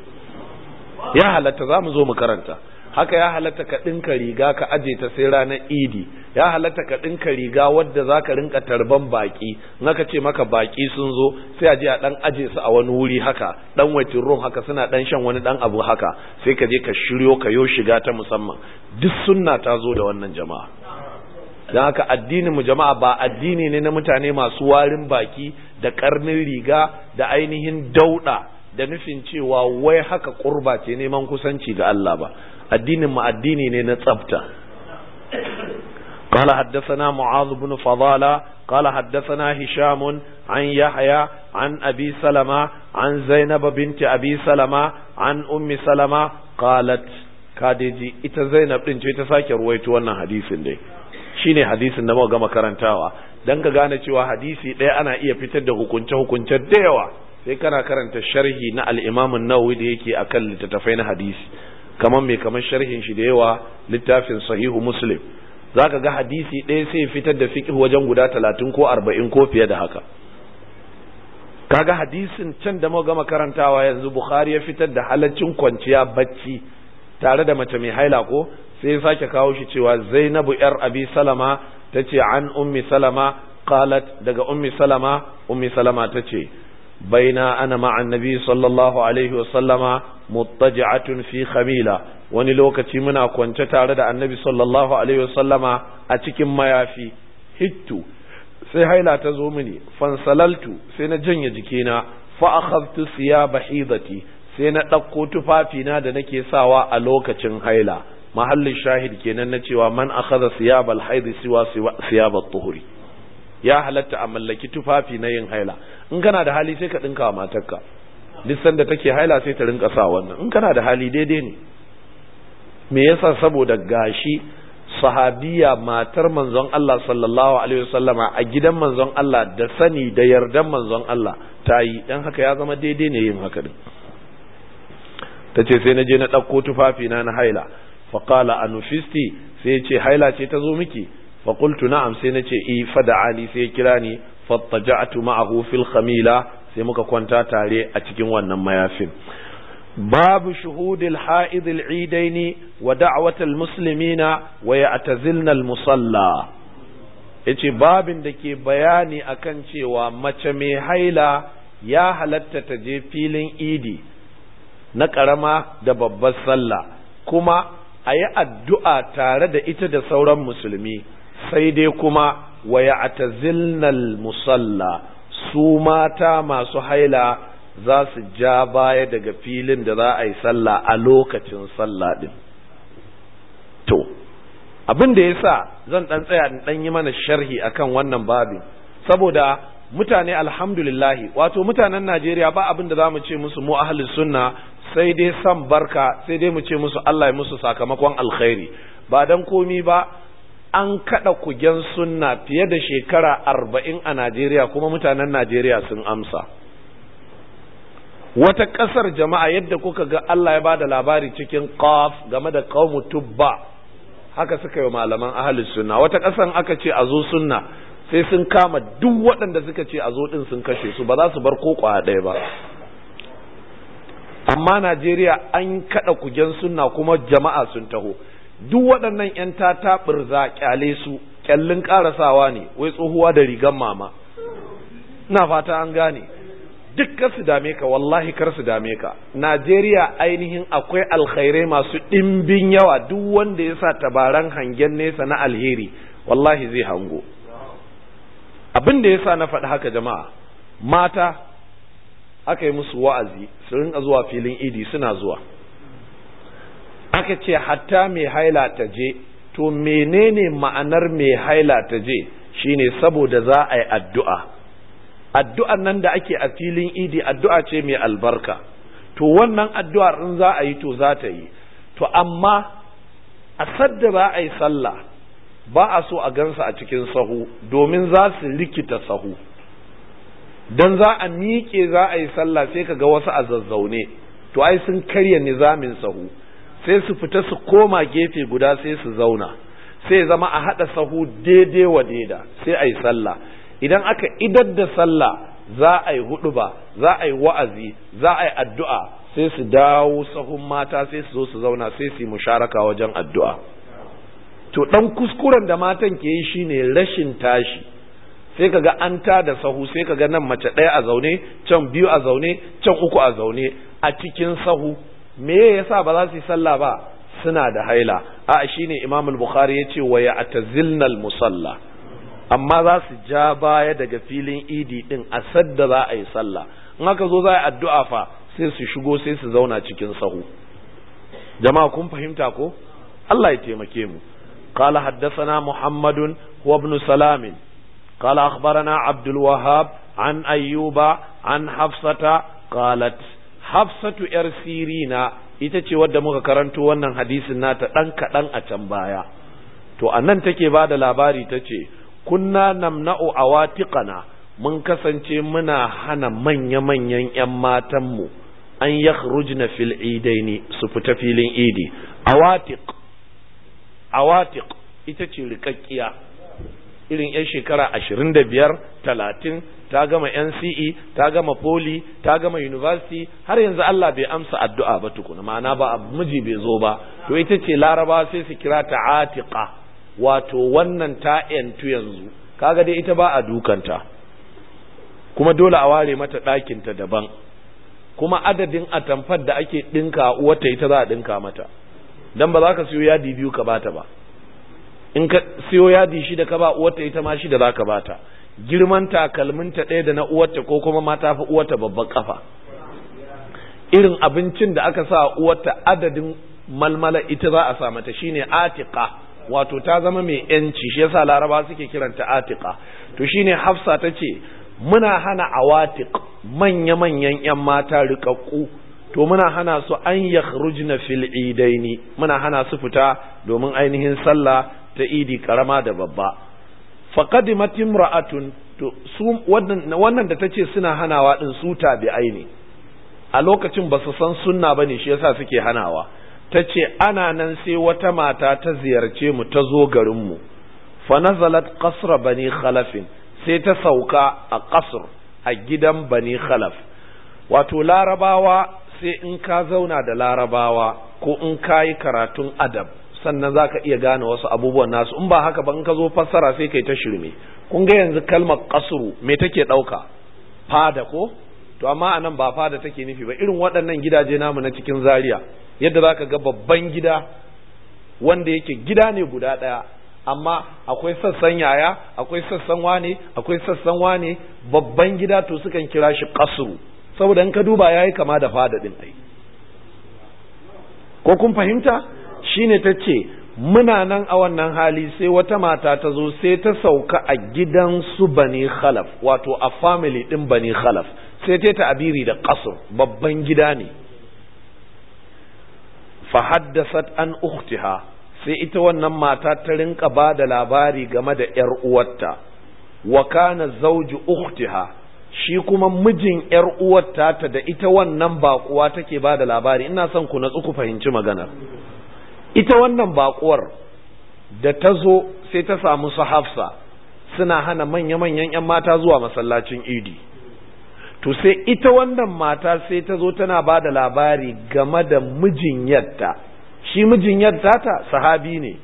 ya halatta za mu zo mu karanta haka ya halatta ka ɗinka riga ka aje ta sai ranar idi ya halatta ka ɗinka riga wadda za ka rinka tarban baƙi in aka ce maka baƙi sun zo sai a je a ɗan aje su a wani wuri haka ɗan waitin rum haka suna ɗan shan wani ɗan abu haka sai ka je ka shiryo ka yo shiga ta musamman duk sunna ta zo da wannan jama'a don haka addinin mu jama'a ba addini ne na mutane masu warin baki da karnin riga da ainihin dauɗa da nufin cewa wai haka kurba ce neman kusanci ga Allah ba addinin mu addini ne na tsafta قال حدثنا معاذ بن فضالة قال حدثنا هشام عن يحيى عن أبي سلمة عن زينب بنت أبي سلمة عن أم سلمة قالت كاديجي إتا زينب بنت إتا رويت وانا حديث دي shine hadisin da muka gama karantawa dan ka gane cewa hadisi ɗaya ana iya fitar da hukunce hukunce da yawa sai kana karanta sharhi na al-Imam an-Nawawi da yake akan littattafai na hadisi kamar mai kamar sharhin shi da yawa littafin sahihu Muslim zaka ga hadisi ɗaya sai fitar da fiqh wajen guda talatin ko arba'in ko fiye da haka kaga hadisin can da muka gama karantawa yanzu Bukhari ya fitar da halaccin kwanciya bacci tare da mace mai haila ko sai ya sake kawo shi cewa Zainabu yar Abi Salama tace an ummi Salama qalat daga ummi Salama ummi Salama tace baina ana ma'a annabi sallallahu alaihi wa sallama muttaji'atun fi khamila wani lokaci muna kwance tare da annabi sallallahu alaihi wa sallama a cikin mayafi hittu sai haila ta zo mini fansalaltu sai na janye jikina fa akhadtu siyaba hidati sai na ɗauko tufafina da nake sawa a lokacin haila mahallin shahid kenan na cewa man akhadha siyabal haidi siwa siyabat tuhuri ya halatta a mallaki tufafi na yin haila in kana da hali sai ka dinka wa matarka duk sanda take haila sai ta rinka sa wannan in kana da hali daidai ne me yasa saboda gashi sahabiya matar manzon Allah sallallahu alaihi wasallama a gidan manzon Allah da sani da yardan manzon Allah ta yi dan haka ya zama daidai ne yin haka din tace sai na je na ɗauko tufafi na na haila faƙala a nufisti sai ce haila ce ta zo miki faƙultu na'am sai na ce i fada'ani sai kira ni fattaja'atu ma'ahu fil khamila sai muka kwanta tare a cikin wannan mayafin babu shuhudil ha'id al-eidaini wa da'watal muslimina wa ya'tazilna al-musalla yace babin da ke bayani akan cewa mace mai haila ya halatta ta je filin idi na ƙarama da babbar sallah kuma a yi addu'a tare da ita da sauran musulmi sai dai kuma wa ya musalla su mata masu haila za su ja baya daga filin da za a yi sallah a lokacin sallah ɗin. To, abin da ya sa zan ɗan tsaya ɗan yi mana sharhi akan wannan babin, saboda mutane alhamdulillahi wato mutanen Najeriya ba abin da za mu ce musu mu ahlus sunna sai dai san barka sai dai mu ce musu Allah ya musu sakamakon alkhairi ba dan komi ba an kada kugen sunna fiye da shekara arba'in a Najeriya kuma mutanen Najeriya sun amsa wata ƙasar jama'a yadda kuka ga Allah ya ba da labari cikin qaf game da qaumu tubba haka suka yi malaman ahlus sunna wata ƙasan aka ce a zo sunna sai sun kama duk waɗanda suka ce a zo ɗin sun kashe su ba za su bar ko ɗaya ba amma Najeriya an kaɗa kujen sunna kuma jama'a sun taho duk waɗannan 'yan tata ɓirza ƙyale su ƙyallin ƙarasawa ne wai tsohuwa da rigan mama ina fata an gane duk kar su dame ka wallahi kar su dame ka Najeriya ainihin akwai alkhairai masu ɗimbin yawa duk wanda ya sa tabaran hangen nesa na alheri wallahi zai hango abin da ya sa na faɗi haka jama'a mata aka yi musu wa'azi su rinka zuwa filin idi suna zuwa aka ce hatta mai haila ta je to menene ma'anar mai haila ta je shine saboda za a yi addu'a addu'an nan da ake a filin idi addu'a ce mai albarka to wannan addu'ar in za a yi to za ta yi to amma a sadda za a yi sallah ba a so a gansa a cikin sahu domin za su rikita sahu don za a miƙe za a yi sallah sai ka ga wasu a zazzaune to ai sun karya nizamin sahu sai su fita su koma gefe guda sai su zauna sai zama a haɗa sahu daidai wa daida sai a yi sallah idan aka idar da sallah za a yi huɗuba za a yi wa'azi za a yi addu'a sai su dawo sahun mata sai su zo su zauna sai su yi musharaka wajen addu'a to ɗan kuskuren da matan ke yi shine rashin tashi sai kaga an ta da sahu sai kaga nan mace ɗaya a zaune can biyu a zaune can uku a zaune a cikin sahu me yasa ba za su yi sallah ba suna da haila a shine imam al-bukhari yace wa ya'tazilna al-musalla amma za su ja baya daga filin idi din a sadda za a yi sallah in aka zo za a yi addu'a fa sai su shigo sai su zauna cikin sahu jama'a kun fahimta ko Allah ya taimake mu قال حدثنا محمد هو ابن سلام قال أخبرنا عبد الوهاب عن أيوب عن حفصة قالت حفصة إرسيرينا ita ce wadda muka karanto wannan hadisin nata ɗan kaɗan a can baya to a nan take ba da labari ta ce kunna namna'u awatiqana mun kasance muna hana manya-manyan 'yan matanmu an yakhrujna fil idaini su fita filin idi awatiq awatiq ita ce rikakkiya irin 'yan shekara ashirin da biyar talatin ta gama NCE ta gama poli ta gama university har yanzu Allah bai amsa addu'a ba tukuna ma'ana ba miji bai zo ba to ita ce laraba sai su kira ta atiqa wato wannan ta yantu yanzu kaga dai ita ba a dukanta kuma dole a ware mata ɗakinta daban kuma adadin atamfar da ake ɗinka uwarta ita za a ɗinka mata dan ba za ka siyo yadi biyu ka bata ba in ka siyo yadi shida ka ba uwarta ita ma shida za ka bata girman takalminta ɗaya da na uwarta ko kuma ma ta fi uwarta babban kafa irin abincin da aka sa uwarta adadin malmala ita za a sa mata shine atiqa wato ta zama mai yanci shi yasa laraba suke kiranta atiqa to shine hafsa ta ce muna hana awatiq manya manyan yan mata riƙaƙƙu to muna hana su an yakhrujna fil idaini muna hana su fita domin ainihin sallah ta idi karama da babba faqadimat imra'atun to su wannan wannan da tace suna hanawa din su tabi'ai ne a lokacin ba su san sunna bane shi yasa suke hanawa tace ana nan sai wata mata ta ziyarce mu ta zo garin mu fa nazalat qasra bani khalaf sai ta sauka a qasr a gidan bani khalaf wato larabawa sai in ka zauna da larabawa ko in ka yi karatun adab sannan za ka iya gane wasu abubuwan nasu in ba haka ba in ka zo fassara sai kai ta shirme kun ga yanzu kalmar kasuru me take ɗauka fada ko to amma anan ba fada take nufi ba irin waɗannan gidaje namu na cikin zaria yadda za ka ga babban gida wanda yake gida ne guda ɗaya amma akwai sassan yaya akwai sassan wane akwai sassan wane babban gida to sukan kira shi kasuru saboda in ka duba yayi kama da fada din ai ko kun fahimta shine ta ce muna nan a wannan hali sai wata mata ta zo sai ta sauka a gidan su bani khalaf wato a family din bani khalaf sai ta ta abiri da qasr babban gida ne fa haddasat an ukhtiha sai ita wannan mata ta rinka ba da labari game da yar uwarta wa kana zawju ukhtiha shi kuma mijin ‘yar uwar tata da ita wannan baƙuwa take ba da labari ina son ku natsu ku fahimci maganar ita wannan baƙuwar da ta zo sai ta samu su hafsa suna hana manya-manyan 'yan mata zuwa masallacin idi to sai ita wannan mata sai ta zo tana ba da labari game da mijin yadda shi mijin yadda ta sahabi ne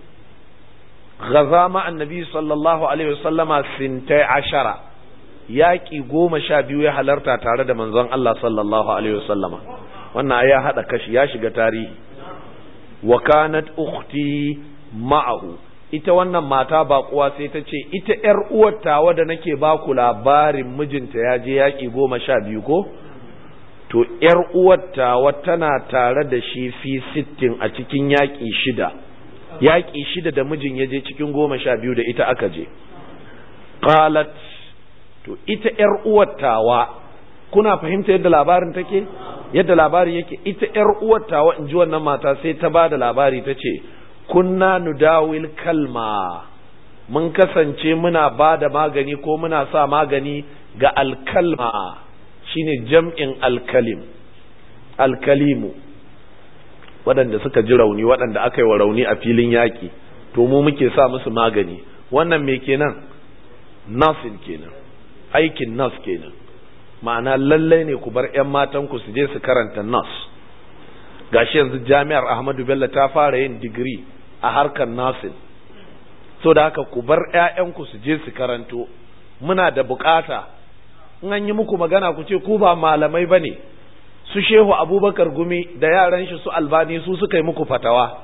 gaza ma annabi sallallahu alaihi wasallama sintai ashara yaƙi goma sha biyu ya halarta tare da manzon Allah sallallahu alaihi wasallama wannan ya haɗa kashi ya shiga tarihi wa kanat ukhti ma'ahu ita wannan mata baƙuwa sai ta ce ita ‘yar uwar tawa da nake ba ku labarin mijinta ya je yaƙi goma sha biyu ko to ‘yar uwar tawa tana tare da shi fi sittin a cikin yaƙi shida yaƙi shida da mijin ya je cikin goma sha biyu da ita aka je qalat to ita ‘yar uwar tawa kuna fahimta yadda labarin take yadda labari yake ita ‘yar uwar tawa in ji wannan mata sai ta ba da labari ta ce kunna nudawil kalma mun kasance muna ba da magani ko muna sa magani ga alkalma shine jam'in alkalim alkalimu waɗanda suka ji rauni waɗanda aka yi wa rauni a filin yaƙi to mu muke sa musu magani wannan me kenan nasin kenan aikin nas kenan ma'ana lallai ne ku bar 'yan matanku su je su karanta nas gashi yanzu jami'ar ahmadu bello ta fara yin digiri a harkar nasin so da haka ku bar 'ya'yanku su je su karanto muna da bukata in an yi muku magana ku ce ku ba malamai ba ne su shehu abubakar gumi da yaran shi su albani su suka yi muku fatawa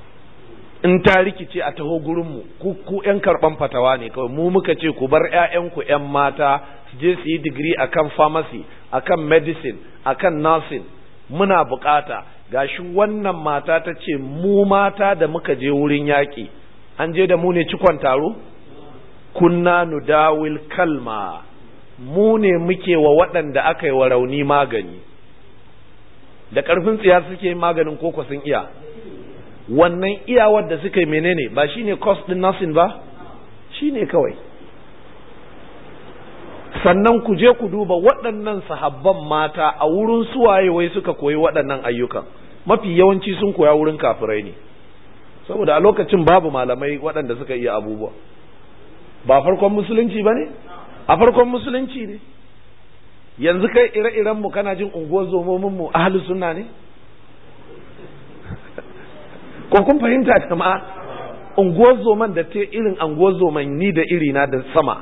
in ta rikice a taho gurinmu ku ku 'yan karɓan fatawa ne kawai mu muka ce ku bar 'ya'yanku 'yan mata su je su yi digiri akan pharmacy akan medicine akan nursing muna bukata gashi wannan mata ta ce mu mata da muka je wurin yaƙi an je da mu ne cikon taro kunna nudawil kalma mu ne muke wa waɗanda aka yi wa rauni magani da ƙarfin tsiya suke maganin koko sun iya wannan iyawar da suka yi menene ba shine cost din nursing ba shine kawai sannan ku je ku duba waɗannan sahabban mata a wurin suwaye wai suka koyi waɗannan ayyukan mafi yawanci sun koya wurin kafirai ne saboda a lokacin babu malamai waɗanda suka iya abubuwa ba farkon musulunci ba ne a farkon musulunci ne yanzu kai ire-iren mu kana jin unguwar zomomin mu ahli sunna ne ko kun fahimta jama'a unguwar zoman da ta irin unguwar zoman ni da irina da sama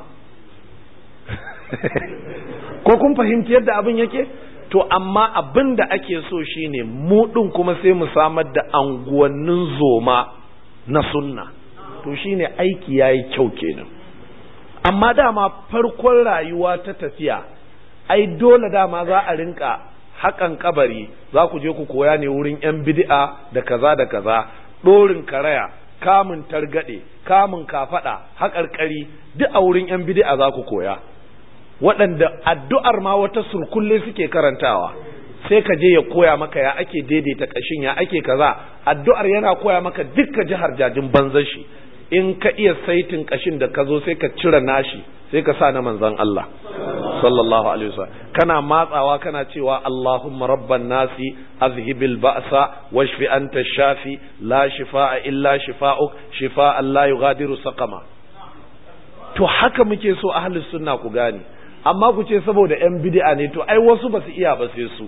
ko kun fahimci yadda abin yake to amma abin da ake so shine mu ɗin kuma sai mu samar da anguwannin zoma na sunna to shine aiki yayi kyau kenan amma dama farkon rayuwa ta tafiya ai dole dama za a rinka haƙan kabari za ku je ku koya ne wurin 'yan bid'a da kaza da kaza ɗorin karaya kamun targaɗe kamun kafaɗa haƙarƙari duk a wurin 'yan bid'a za ku koya waɗanda addu'ar ma wata surkulle suke karantawa sai ka je ya koya maka ya ake daidaita ƙashin ya ake kaza addu'ar yana koya maka dukka jihar jajin banzan shi in ka iya saitin ƙashin da ka zo sai ka cire nashi sai ka sa na manzan Allah sallallahu alaihi wasallam kana matsawa kana cewa Allahumma rabban nasi azhibil ba'sa washfi anta shafi la shifaa illa shifaa'uk shifaa'an la yughadiru saqama to haka muke so ahlus sunna ku gane amma ku ce saboda yan bid'a ne to ai wasu ba su iya ba sai su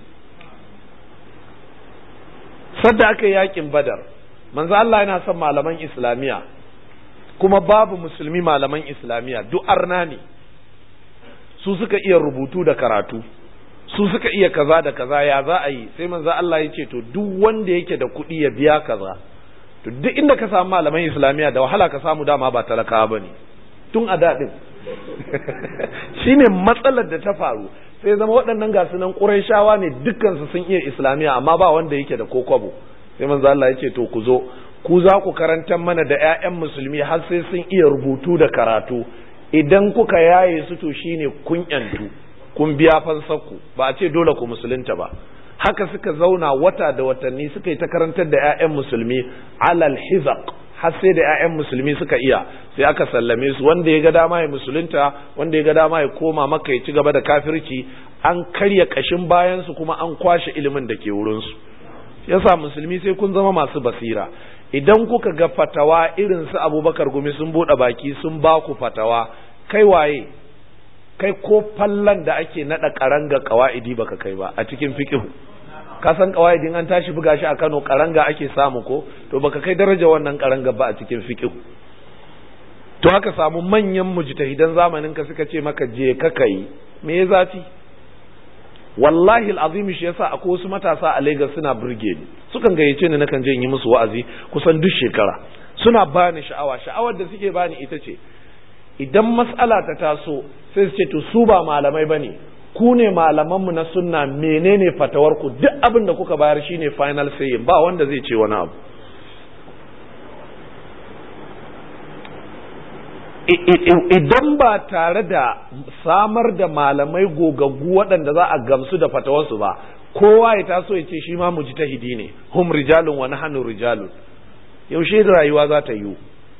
sadda aka yi yakin badar manzo Allah yana son malaman islamiya kuma babu musulmi malaman islamiya duk arna ne su suka iya rubutu da karatu su suka iya kaza da kaza ya za a yi sai manzo Allah ya ce to duk wanda yake da kuɗi ya biya kaza to duk inda ka samu malaman islamiya da wahala ka samu dama ba talakawa bane tun a daɗin shine matsalar da ta faru sai zama waɗannan gasu nan ƙurayshawa ne dukkansu sun iya islamiya amma ba wanda yake da ko kwabo sai manzo Allah ya ce to ku zo ku za ku karantar mana da 'ya'yan musulmi har sai sun iya rubutu da karatu idan kuka yaye su to shine kun yantu kun biya fansarku ba a ce dole ku musulunta ba haka suka zauna wata da watanni suka yi ta karantar da 'ya'yan musulmi alal hizaq har sai da 'ya'yan musulmi suka iya sai aka sallame su wanda ya ga dama ya musulunta wanda ya ga dama ya koma maka ya ci gaba da kafirci an karya kashin bayan su kuma an kwashe ilimin da ke wurin su yasa musulmi sai kun zama masu basira idan kuka ga fatawa irin su abubakar gumi sun buɗe baki sun ba ku fatawa kai waye kai ko fallan da ake naɗa karanga kawa'idi baka kai ba a cikin fiqh ka san kawa'idin an tashi buga shi a Kano karanga ake samu ko to baka kai daraja wannan karanga ba a cikin fiqh to haka samu manyan mujtahidan zamanin ka suka ce maka je ka kai me ya zafi wallahi alazim shi yasa akwai wasu matasa a Lagos suna burge ni sukan gayyace ni nakan je in yi musu wa'azi kusan duk shekara suna bani sha'awa sha'awar da suke bani ita ce idan mas'ala ta taso sai su ce to su ba malamai bane ku ne malamanmu na sunna menene fatawar ku duk abin da kuka bayar shine final say ba wanda zai ce wani abu idan ba tare da samar da malamai gogaggu waɗanda za a gamsu da fatawarsu ba kowa ya taso ya ce shi ma mu ji tahidi ne hum rijalun wa nahnu rijalun yaushe rayuwa za ta yiwu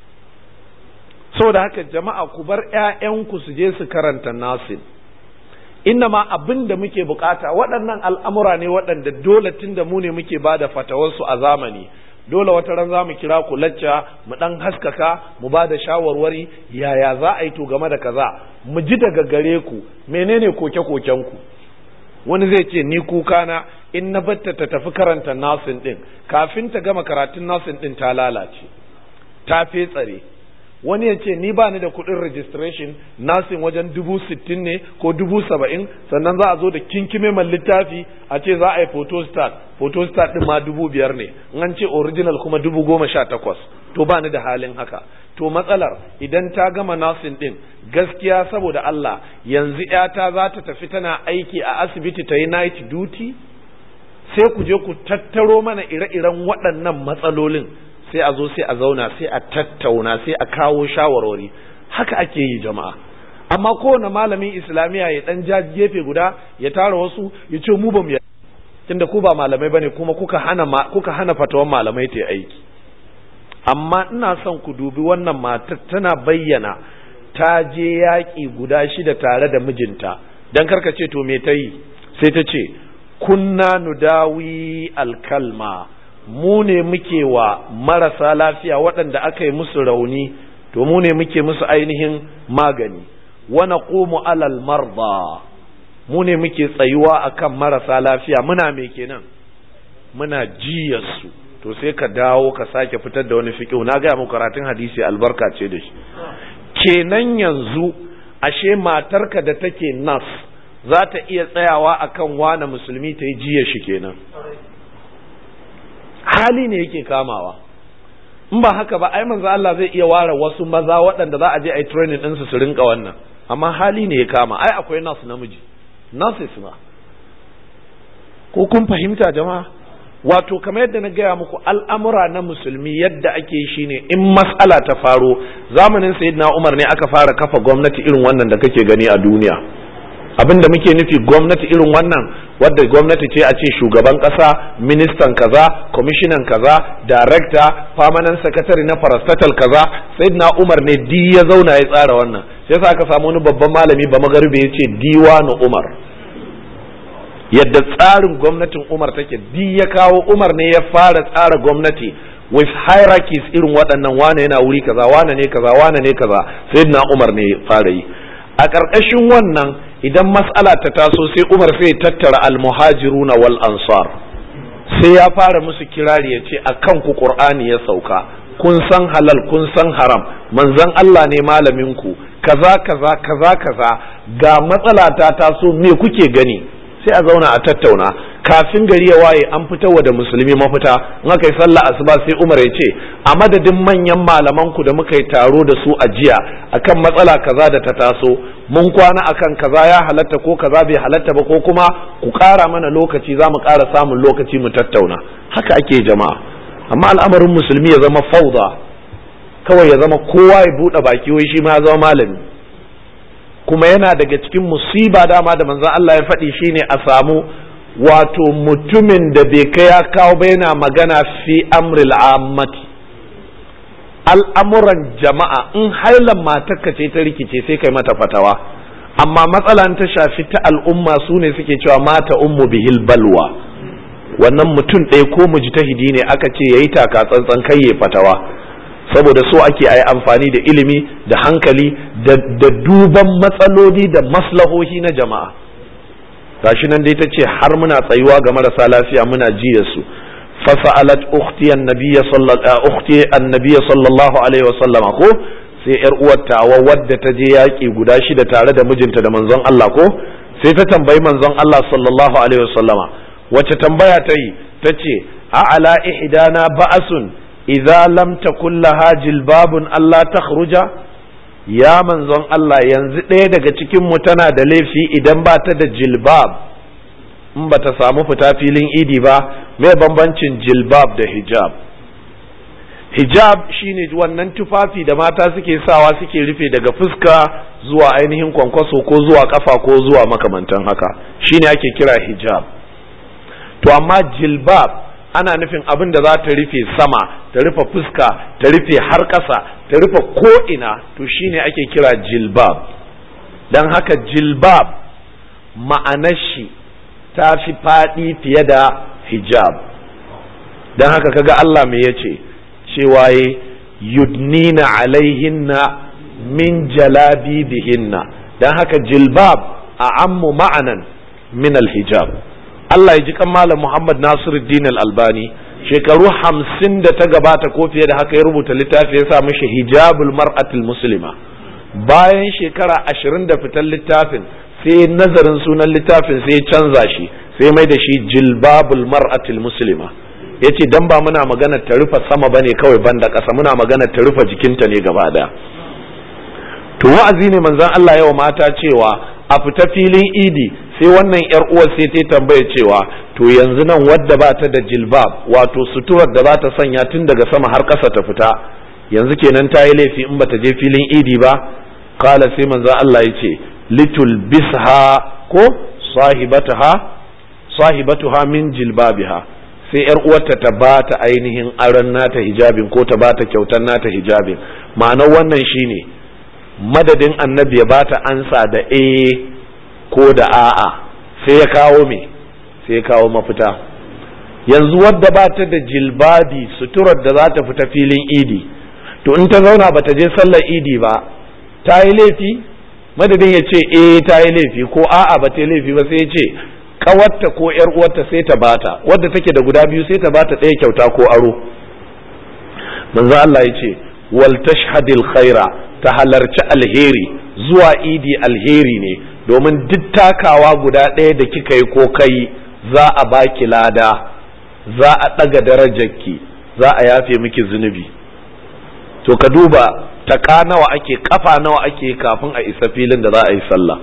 saboda haka jama'a ku bar ƴaƴanku su je su karanta nasin inna ma abin da muke bukata waɗannan al'amura ne waɗanda dole tun da mu ne muke ba da fatawarsu a zamani dole wata ran za mu kira ku lacca mu ɗan haskaka mu ba da shawarwari yaya za a yi to game da kaza mu ji daga gare ku menene koke-koken ku wani zai ce ni kuka na in na batta ta tafi karanta nasin ɗin kafin ta gama karatun nasin ɗin ta lalace ta fetsare wani ya ce ni ba ni da kuɗin registration nasin wajen dubu sittin ne ko dubu saba'in sannan za a zo da kinkime man littafi a ce za a yi photostat photostat ɗin ma dubu biyar ne an ce original kuma dubu goma sha takwas to ba ni da halin haka to matsalar idan ta gama nasin ɗin gaskiya saboda Allah yanzu ‘yata za ta tafi tana aiki a asibiti ta yi night duty sai ku je ku tattaro mana ire-iren waɗannan matsalolin sai a zo sai a zauna sai a tattauna sai a kawo shawarwari haka ake yi jama'a amma kowane malamin islamiyya ya dan ja gefe guda ya tara wasu ya ce mu ba mu tunda ku ba malamai bane kuma kuka hana kuka hana fatawan malamai ta aiki amma ina son ku dubi wannan matar tana bayyana ta je yaƙi guda shida tare da mijinta dan karka ce to me ta yi sai ta ce kunna nudawi alkalma mu ne muke wa marasa lafiya waɗanda aka yi musu rauni to mu ne muke musu ainihin magani wa naqumu alal marda mu ne muke tsayuwa akan marasa lafiya muna me kenan muna jiyarsu to sai ka dawo ka sake fitar da wani fiqh na ga muku karatun hadisi albarka ce da shi kenan yanzu ashe matarka da take nas za ta iya tsayawa akan wane musulmi ta yi jiya shi kenan hali ne yake kamawa in ba haka ba ai manzo Allah zai iya ware wasu maza waɗanda za a je a yi training ɗinsu su rinka wannan amma hali ne ya kama ai akwai nasu namiji nurses ma ko kun fahimta jama'a wato kamar yadda na gaya muku al'amura na musulmi yadda ake yi shine in mas'ala ta faro zamanin sayyidina Umar ne aka fara kafa gwamnati irin wannan da kake gani a duniya abin da muke nufi gwamnati irin wannan wadda gwamnati ce a ce shugaban kasa ministan kaza kwamishinan kaza darekta permanent secretary na parastatal kaza sai na umar ne di ya zauna ya tsara wannan sai sa aka samu wani babban malami ba magarbe ya ce diwanu umar yadda tsarin gwamnatin umar take di ya kawo umar ne ya fara tsara gwamnati with hierarchies irin waɗannan wane yana wuri kaza wane ne kaza wane ne kaza sai na umar ne ya fara yi a ƙarƙashin wannan idan mas'ala ta taso sai Umar sai tattara almuhajiruna wal ansar sai ya fara musu kirari ya ce akan ku Qur'ani ya sauka kun san halal kun san haram manzon Allah ne malamin ku kaza kaza kaza kaza ga matsala ta taso me kuke gani sai a zauna a tattauna kafin gari ya waye an fitarwa da musulmi mafita in aka yi sallah asuba sai Umar ya ce a madadin manyan malaman ku da muka yi taro da su a jiya akan matsala kaza da ta taso mun kwana akan kaza ya halatta ko kaza bai halatta ba ko kuma ku ƙara mana lokaci za mu ƙara samun lokaci mu tattauna haka ake jama'a amma al'amarin musulmi ya zama fauda kawai ya zama kowa ya buɗe baki wai shi ma ya zama malami kuma yana daga cikin musiba dama da manzon Allah ya faɗi shine a samu wato mutumin da bai kai ya kawo ba yana magana fi amril ammati al'amuran jama'a in hailan matarka ce ta rikice sai kai mata fatawa amma matsalan ta shafi ta al'umma su ne suke cewa mata ummu bihil balwa wannan mutum ɗaya ko mujtahidi ne aka ce yayi taka tsantsan kai ya fatawa saboda so ake ayi amfani da ilimi da hankali da duban matsaloli da maslahohi na jama'a gashi nan dai ta ce har muna tsayuwa ga marasa lafiya muna ji da su fasa'alat ukhti annabiyya sallallahu ukhti annabiyya sallallahu alaihi wasallam ko sai yar uwar tawa wadda ta je yaki guda shida tare da mijinta da manzon Allah ko sai ta tambayi manzon Allah sallallahu alaihi wasallama wace tambaya ta yi ta ce a ala ihdana ba'asun idza lam takul laha jilbabun Allah takhruja ya manzon Allah yanzu ɗaya daga cikin mu tana da laifi idan ba ta da jilbab in ba ta samu fita filin idi ba mai bambancin jilbab da hijab hijab shine wannan tufafi da mata suke sawa suke rufe daga fuska zuwa ainihin kwankwaso ko zuwa kafa ko zuwa makamantan haka shine ake kira hijab to amma jilbab ana nufin abin da za ta rufe sama ta rufe fuska ta rufe har ƙasa ta rufe ko'ina to shine ake kira jilbab don haka jilbab ma'anar shi ta fi faɗi fiye da hijab don haka kaga Allah me ya ce cewa yi yudnina alaihinna min jalabi bihinna don haka jilbab a ammu ma'anan min alhijab Allah ya ji kan Malam Muhammad Nasiruddin Al-Albani shekaru hamsin da ta gabata ko fiye da haka ya rubuta littafi ya sa mishi hijabul mar'atul muslima bayan shekara ashirin da fitar littafin sai nazarin sunan littafin sai ya canza shi sai mai da shi jilbabul mar'atul muslima ya ce dan ba muna magana ta rufe sama bane kawai banda ƙasa muna magana ta rufe jikinta ne gaba daya to wa'azi ne manzon Allah yawa mata cewa a fita filin idi sai wannan yar uwar sai ta tambaya cewa to yanzu nan wadda ba ta da jilbab wato suturar da za ta sanya tun daga sama har ƙasa ta fita yanzu kenan ta yi laifi in bata je filin idi ba kala sai manzon Allah ya ce litul bisha ko sahibataha sahibatuha min jilbabiha sai yar uwarta ta ba ta ainihin aron nata hijabin ko ta ba ta kyautar nata hijabin ma'anar wannan shine madadin annabi ya ba ta ansa da e ko da a'a sai ya kawo me sai ya kawo mafita yanzu wadda ba ta da jilbabi suturar da za ta fita filin idi to in ta zauna ba ta je sallar idi ba ta yi laifi madadin ya ce eh ta yi laifi ko a'a ba ta yi laifi ba sai ya ce kawarta ko yar uwarta sai ta bata wadda take da guda biyu sai ta bata ɗaya kyauta ko aro manzo Allah ya ce wal tashhadil khaira ta halarci alheri zuwa idi alheri ne domin duk takawa guda ɗaya da kika yi ko kai za a baki lada za a ɗaga darajarki za a yafe miki zunubi to ka duba taka nawa ake kafa nawa ake kafin a isa filin da za a yi sallah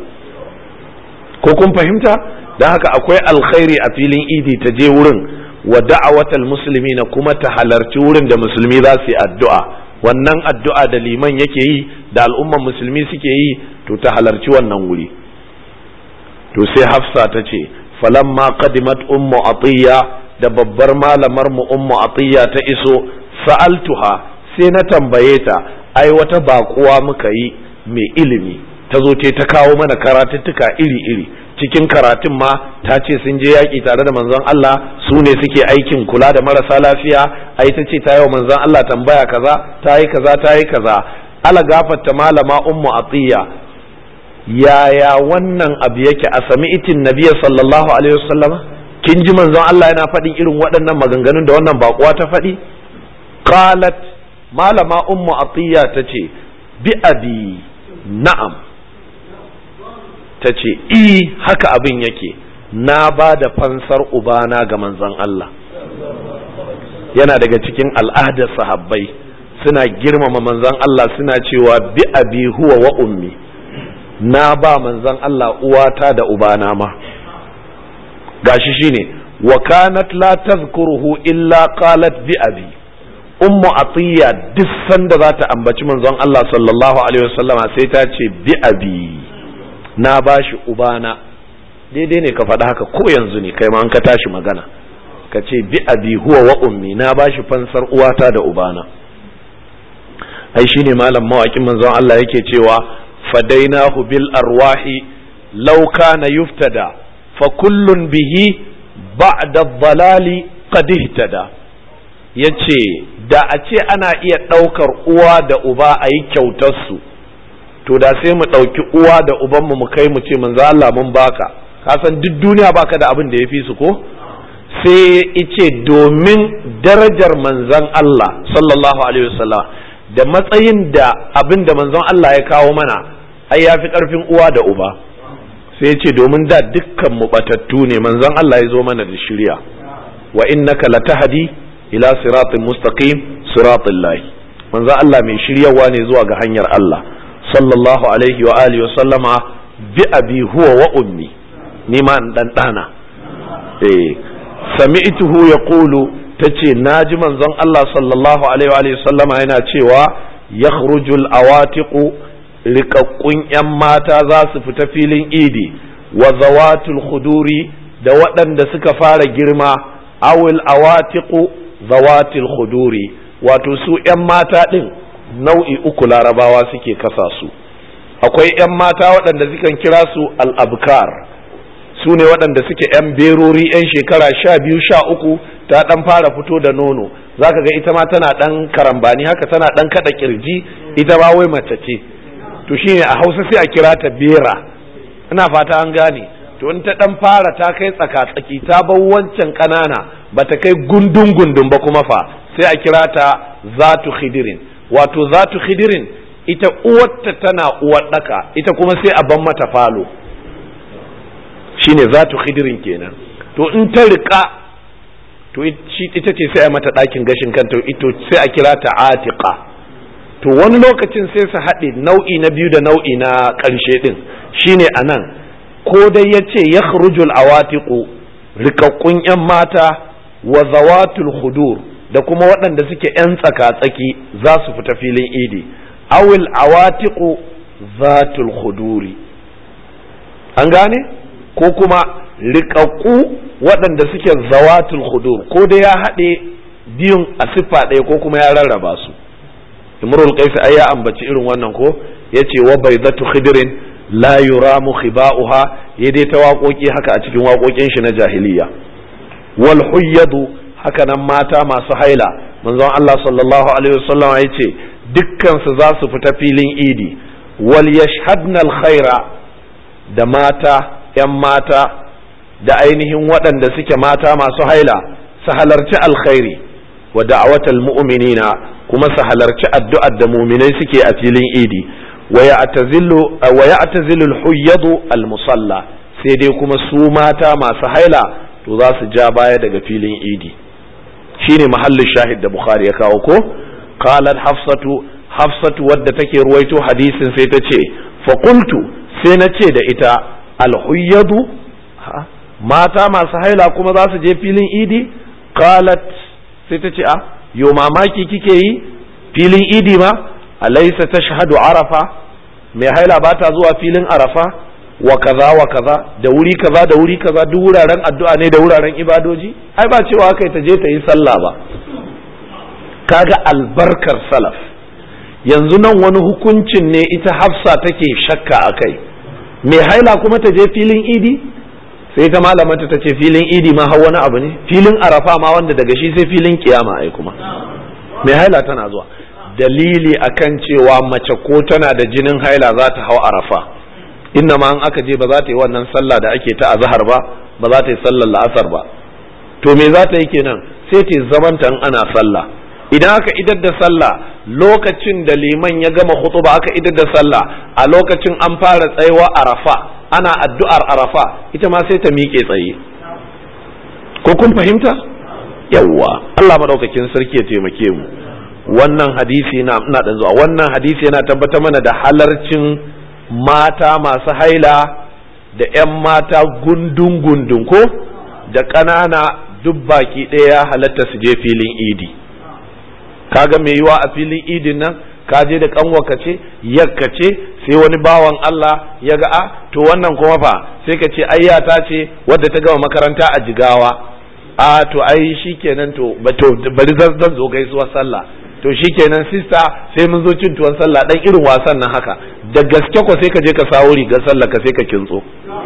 ko kun fahimta don haka akwai alkhairi a filin idi ta je wurin wa da'awatal musulmi na kuma ta halarci wurin da musulmi za su yi addu'a wannan addu'a da liman yake yi da al'umman musulmi suke yi to ta halarci wannan wuri to sai hafsa ta ce falamma qadimat ummu atiya da babbar malamar mu ummu atiya ta iso sa'altuha sai na tambaye ta ai wata baƙuwa muka yi mai ilimi ta zo ce ta kawo mana karatuttuka iri-iri cikin karatun ma ta ce sun je yaƙi tare da manzon Allah su ne suke aikin kula da marasa lafiya ai ta ce ta yi wa manzon Allah tambaya kaza ta yi kaza ta yi kaza ala gafarta malama ummu atiya yaya wannan abu yake a sami itin nabiya sallallahu alaihi wasallam kin ji manzon Allah yana faɗin irin waɗannan maganganun da wannan baƙuwa ta faɗi qalat malama ummu atiya ta ce bi abi na'am ta ce i haka abin yake na ba da fansar ubana ga manzon Allah yana daga cikin al'adar sahabbai suna girmama manzon Allah suna cewa bi abi huwa wa ummi na ba manzon Allah uwata da ubana ma gashi shine wa kanat la tazkuruhu illa qalat bi abi ummu atiya duk sanda za ta ambaci manzon Allah sallallahu alaihi wasallama sai ta ce bi abi na bashi ubana daidai ne ka faɗa haka ko yanzu ne kai ma an ka tashi magana ka ce bi abi huwa wa ummi na bashi fansar uwata da ubana ai shine malam mawakin manzon Allah yake cewa fadainahu bil arwahi law kana yuftada fa kullun bihi ba'da dhalali qad ihtada yace da a ce ana iya ɗaukar uwa da uba a yi kyautar su to da sai mu ɗauki uwa da ubanmu mu kai mu ce manzo Allah mun baka ka san duk duniya baka da abin da ya fi su ko sai ice domin darajar manzon Allah sallallahu alaihi wasallam da matsayin da abin da manzon Allah ya kawo mana ai ya fi ƙarfin uwa da uba sai ya ce domin da dukkan mu batattu ne manzon Allah ya zo mana da shirya wa innaka latahdi ila siratin mustaqim siratil lahi manzon Allah mai shiryawa ne zuwa ga hanyar Allah sallallahu alaihi wa alihi wa sallama bi abi huwa wa ummi ni ma in dan dana eh sami'tuhu yaqulu tace naji manzon Allah sallallahu alaihi wa alihi sallama yana cewa yakhrujul awatiqu rikakkun yan mata za su fita filin idi wa zawatul khuduri da waɗanda suka fara girma awil awatiqu zawatil khuduri wato su yan mata din nau'i uku larabawa suke kasa su akwai 'yan mata waɗanda sukan kira su al'abkar su ne waɗanda suke 'yan berori 'yan shekara sha biyu sha uku ta ɗan fara fito da nono za ka ga ita ma tana ɗan karambani haka tana ɗan kaɗa ƙirji ita ma wai mace ce to shine a hausa sai a kira ta bera ina fata an gane to in ta ɗan fara ta kai tsaka-tsaki ta bar wancan ƙanana ba ta kai gundun gundun ba kuma fa sai a kira ta zatu khidirin wato zatu khidirin ita uwarta tana uwar daka ita kuma sai a ban mata falo shine zatu khidirin kenan to in ta rika to ita ce sai a mata ɗakin gashin kanta ito sai a kira ta atiqa to wani lokacin sai su haɗe nau'i na biyu da nau'i na ƙarshe ɗin shine a nan ko dai ya ce ya awatiqu rikakkun 'yan mata wa zawatul hudur da kuma waɗanda suke 'yan tsaka-tsaki za su fita filin idi awil awatiqu zatul khuduri an gane ko kuma riƙaƙƙu waɗanda suke zawatul khudur ko da ya haɗe biyun a siffa ɗaya ko kuma ya rarraba su imrul qais ai ya ambaci irin wannan ko yace wa baydatu khidrin la yuramu khiba'uha ya dai ta waƙoƙi haka a cikin waƙoƙin shi na jahiliya wal huyyadu haka nan mata masu haila manzon Allah sallallahu alaihi wasallam ya ce dukkan su za su fita filin idi wal yashhadna al khaira da mata yan mata da ainihin waɗanda suke mata masu haila su halarci alkhairi wa da'awatal mu'minina kuma su halarci addu'ar da mu'minai suke a filin idi wa ya'tazilu al-huyyadu al-musalla sai dai kuma su mata masu haila to za su ja baya daga filin idi shine mahallin shahid da bukhari ya kawo ko qalat hafsatu hafsatu wadda take ruwaito hadisin sai ta ce fa qultu sai na ce da ita al-huyyadu mata masu haila kuma za su je filin idi qalat sai ta ce a yo mamaki kike yi filin idi ma alaysa tashhadu arafa mai haila ba ta zuwa filin arafa wa kaza wa kaza da wuri kaza da wuri kaza duk wuraren addu'a ne da wuraren ibadoji ai ba cewa kai ta je ta yi sallah ba kaga albarkar salaf yanzu nan wani hukuncin ne ita hafsa take shakka akai mai haila kuma ta je filin idi sai ta malamanta ta ce filin idi ma har wani abu ne filin arafa ma wanda daga shi sai filin kiyama ai kuma mai haila tana zuwa dalili akan cewa mace ko tana da jinin haila za ta hau arafa inna ma an aka je ba za ta yi wannan sallah da ake ta azhar ba ba za ta yi sallar la'asar ba to me za ta yi kenan sai ta zamanta in ana sallah idan aka idar da sallah lokacin da liman ya gama khutuba aka idar da sallah a lokacin an fara tsayawa arafa ana addu'ar arafa ita ma sai ta miƙe tsaye ko kun fahimta yawwa Allah madaukakin sarki ya taimake mu wannan hadisi na ina dan zuwa wannan hadisi yana tabbatar mana da halarcin mata masu haila da 'yan mata gundun gundun ko da ƙanana duk baki ɗaya halatta su je filin idi kaga mai yiwa a filin idin nan ka je da kanwaka ce yakka ce sai wani bawan Allah ya ga a to wannan kuma fa sai ka ce ayyata ce wadda ta gama makaranta a jigawa a to ai shikenan to bari zan zo gaisuwar sallah to shikenan sista sai mun zo cin tuwon sallah dan irin wasan nan haka da gaske ko sai ka je ka sawo rigar sallah ka sai ka kintso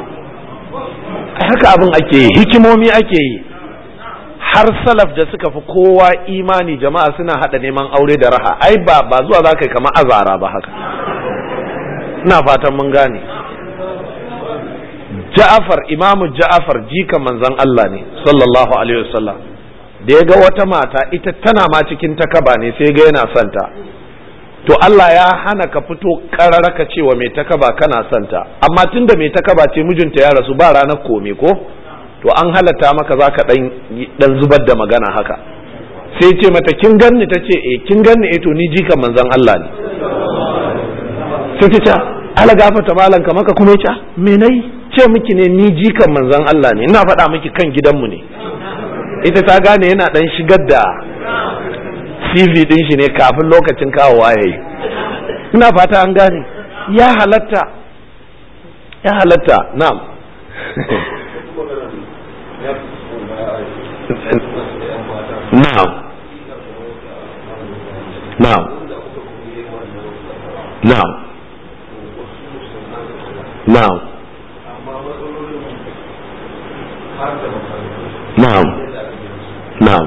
haka abin ake yi hikimomi ake yi har salaf da suka fi kowa imani jama'a suna hada neman aure da raha ai ba ba zuwa za ka yi kamar azara ba haka ina fatan mun gane ja'afar imamu ja'afar jika manzon Allah ne sallallahu alaihi wasallam da ya ga wata mata ita tana ma cikin takaba ne sai ga yana santa to Allah ya hana ka fito karara ka cewa mai takaba kana santa amma tunda mai takaba ce mijinta ya rasu ba ranar kome ko to an halatta maka za ka dan zubar da magana haka sai ce mata kin ganni ta ce eh kin ganni eh to ni jika manzon Allah ne sai ta ce ala gafata malan ka maka kuma ya me nayi ce miki ne ni jikan manzon Allah ne ina faɗa miki kan gidanmu ne ita ta gane yana dan shigar da CV din shi ne kafin lokacin kawowa yayi ina fata an gane ya halatta ya halatta na'am na'am na'am na'am na'am na'am na'am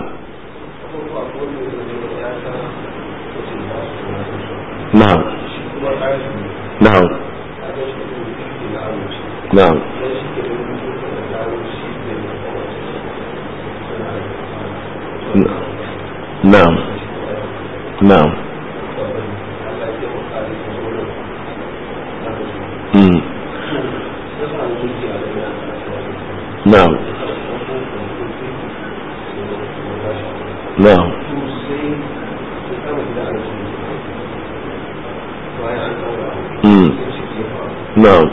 na'am na'am na'am na'am na'am mm na'am na'am mm na'am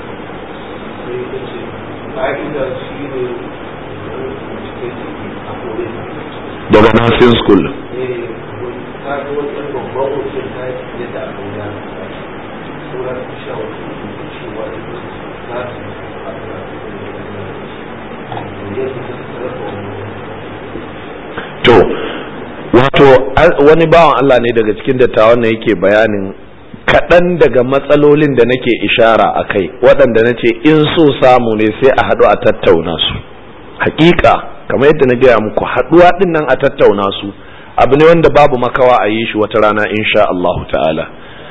daga nursing school to wato wani bawan Allah ne daga cikin dattawan na yake bayanin kaɗan daga matsalolin da nake ishara a kai waɗanda na ce in so samu ne sai a haɗu a tattauna su hakika kamar yadda na gaya muku haɗuwa ɗin nan a tattauna su abu ne wanda babu makawa a yi shi wata rana insha Allahu ta'ala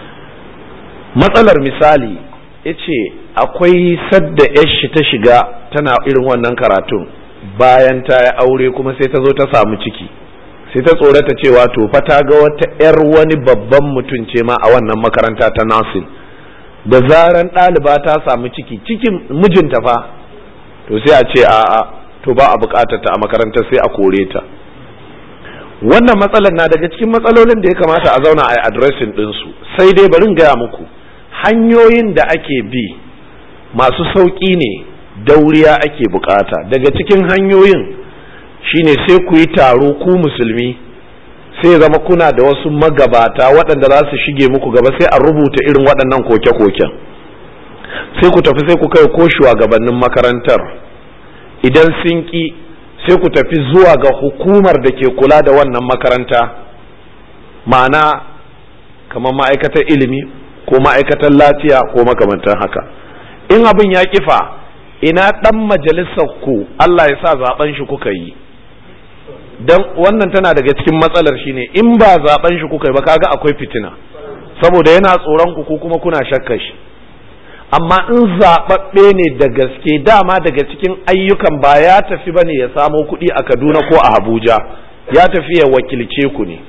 matsalar misali ya ce akwai sadda yashi ta shiga tana irin wannan karatun bayan ta yi aure kuma sai ta zo ta samu ciki sai ta tsorata cewa to fa ta ga wata 'yar wani babban mutum ce ma a wannan makaranta ta nasin da zaran ɗaliba ta samu ciki cikin mijinta fa to sai a ce a'a to ba a bukatar ta a makaranta sai a kore ta wannan matsalar na daga cikin matsalolin da ya kamata a zauna a yi addressing ɗinsu sai dai bari gaya muku hanyoyin da ake bi masu sauƙi ne dauriya ake bukata daga cikin hanyoyin shine sai ku yi taro ku musulmi sai zama kuna da wasu magabata waɗanda za su shige muku gaba sai a rubuta irin waɗannan koke-koken sai ku tafi sai ku kai ko shugabannin makarantar idan sun ƙi sai ku tafi zuwa ga hukumar da ke kula da wannan makaranta ma'ana kamar ma'aikatar ilimi ko ma'aikatar lafiya ko makamantan haka in abin ya kifa ina ɗan majalisar ku Allah ya sa zaben shi kuka yi dan wannan tana daga cikin matsalar shine in ba zaben shi kuka yi ba kaga akwai fitina saboda yana tsoron ku ko kuma kuna shakkar shi amma in zaɓaɓɓe ne da gaske dama daga cikin ayyukan ba ya tafi ba ne ya samo kuɗi a kaduna ko a abuja ya tafi ya wakilce ku ne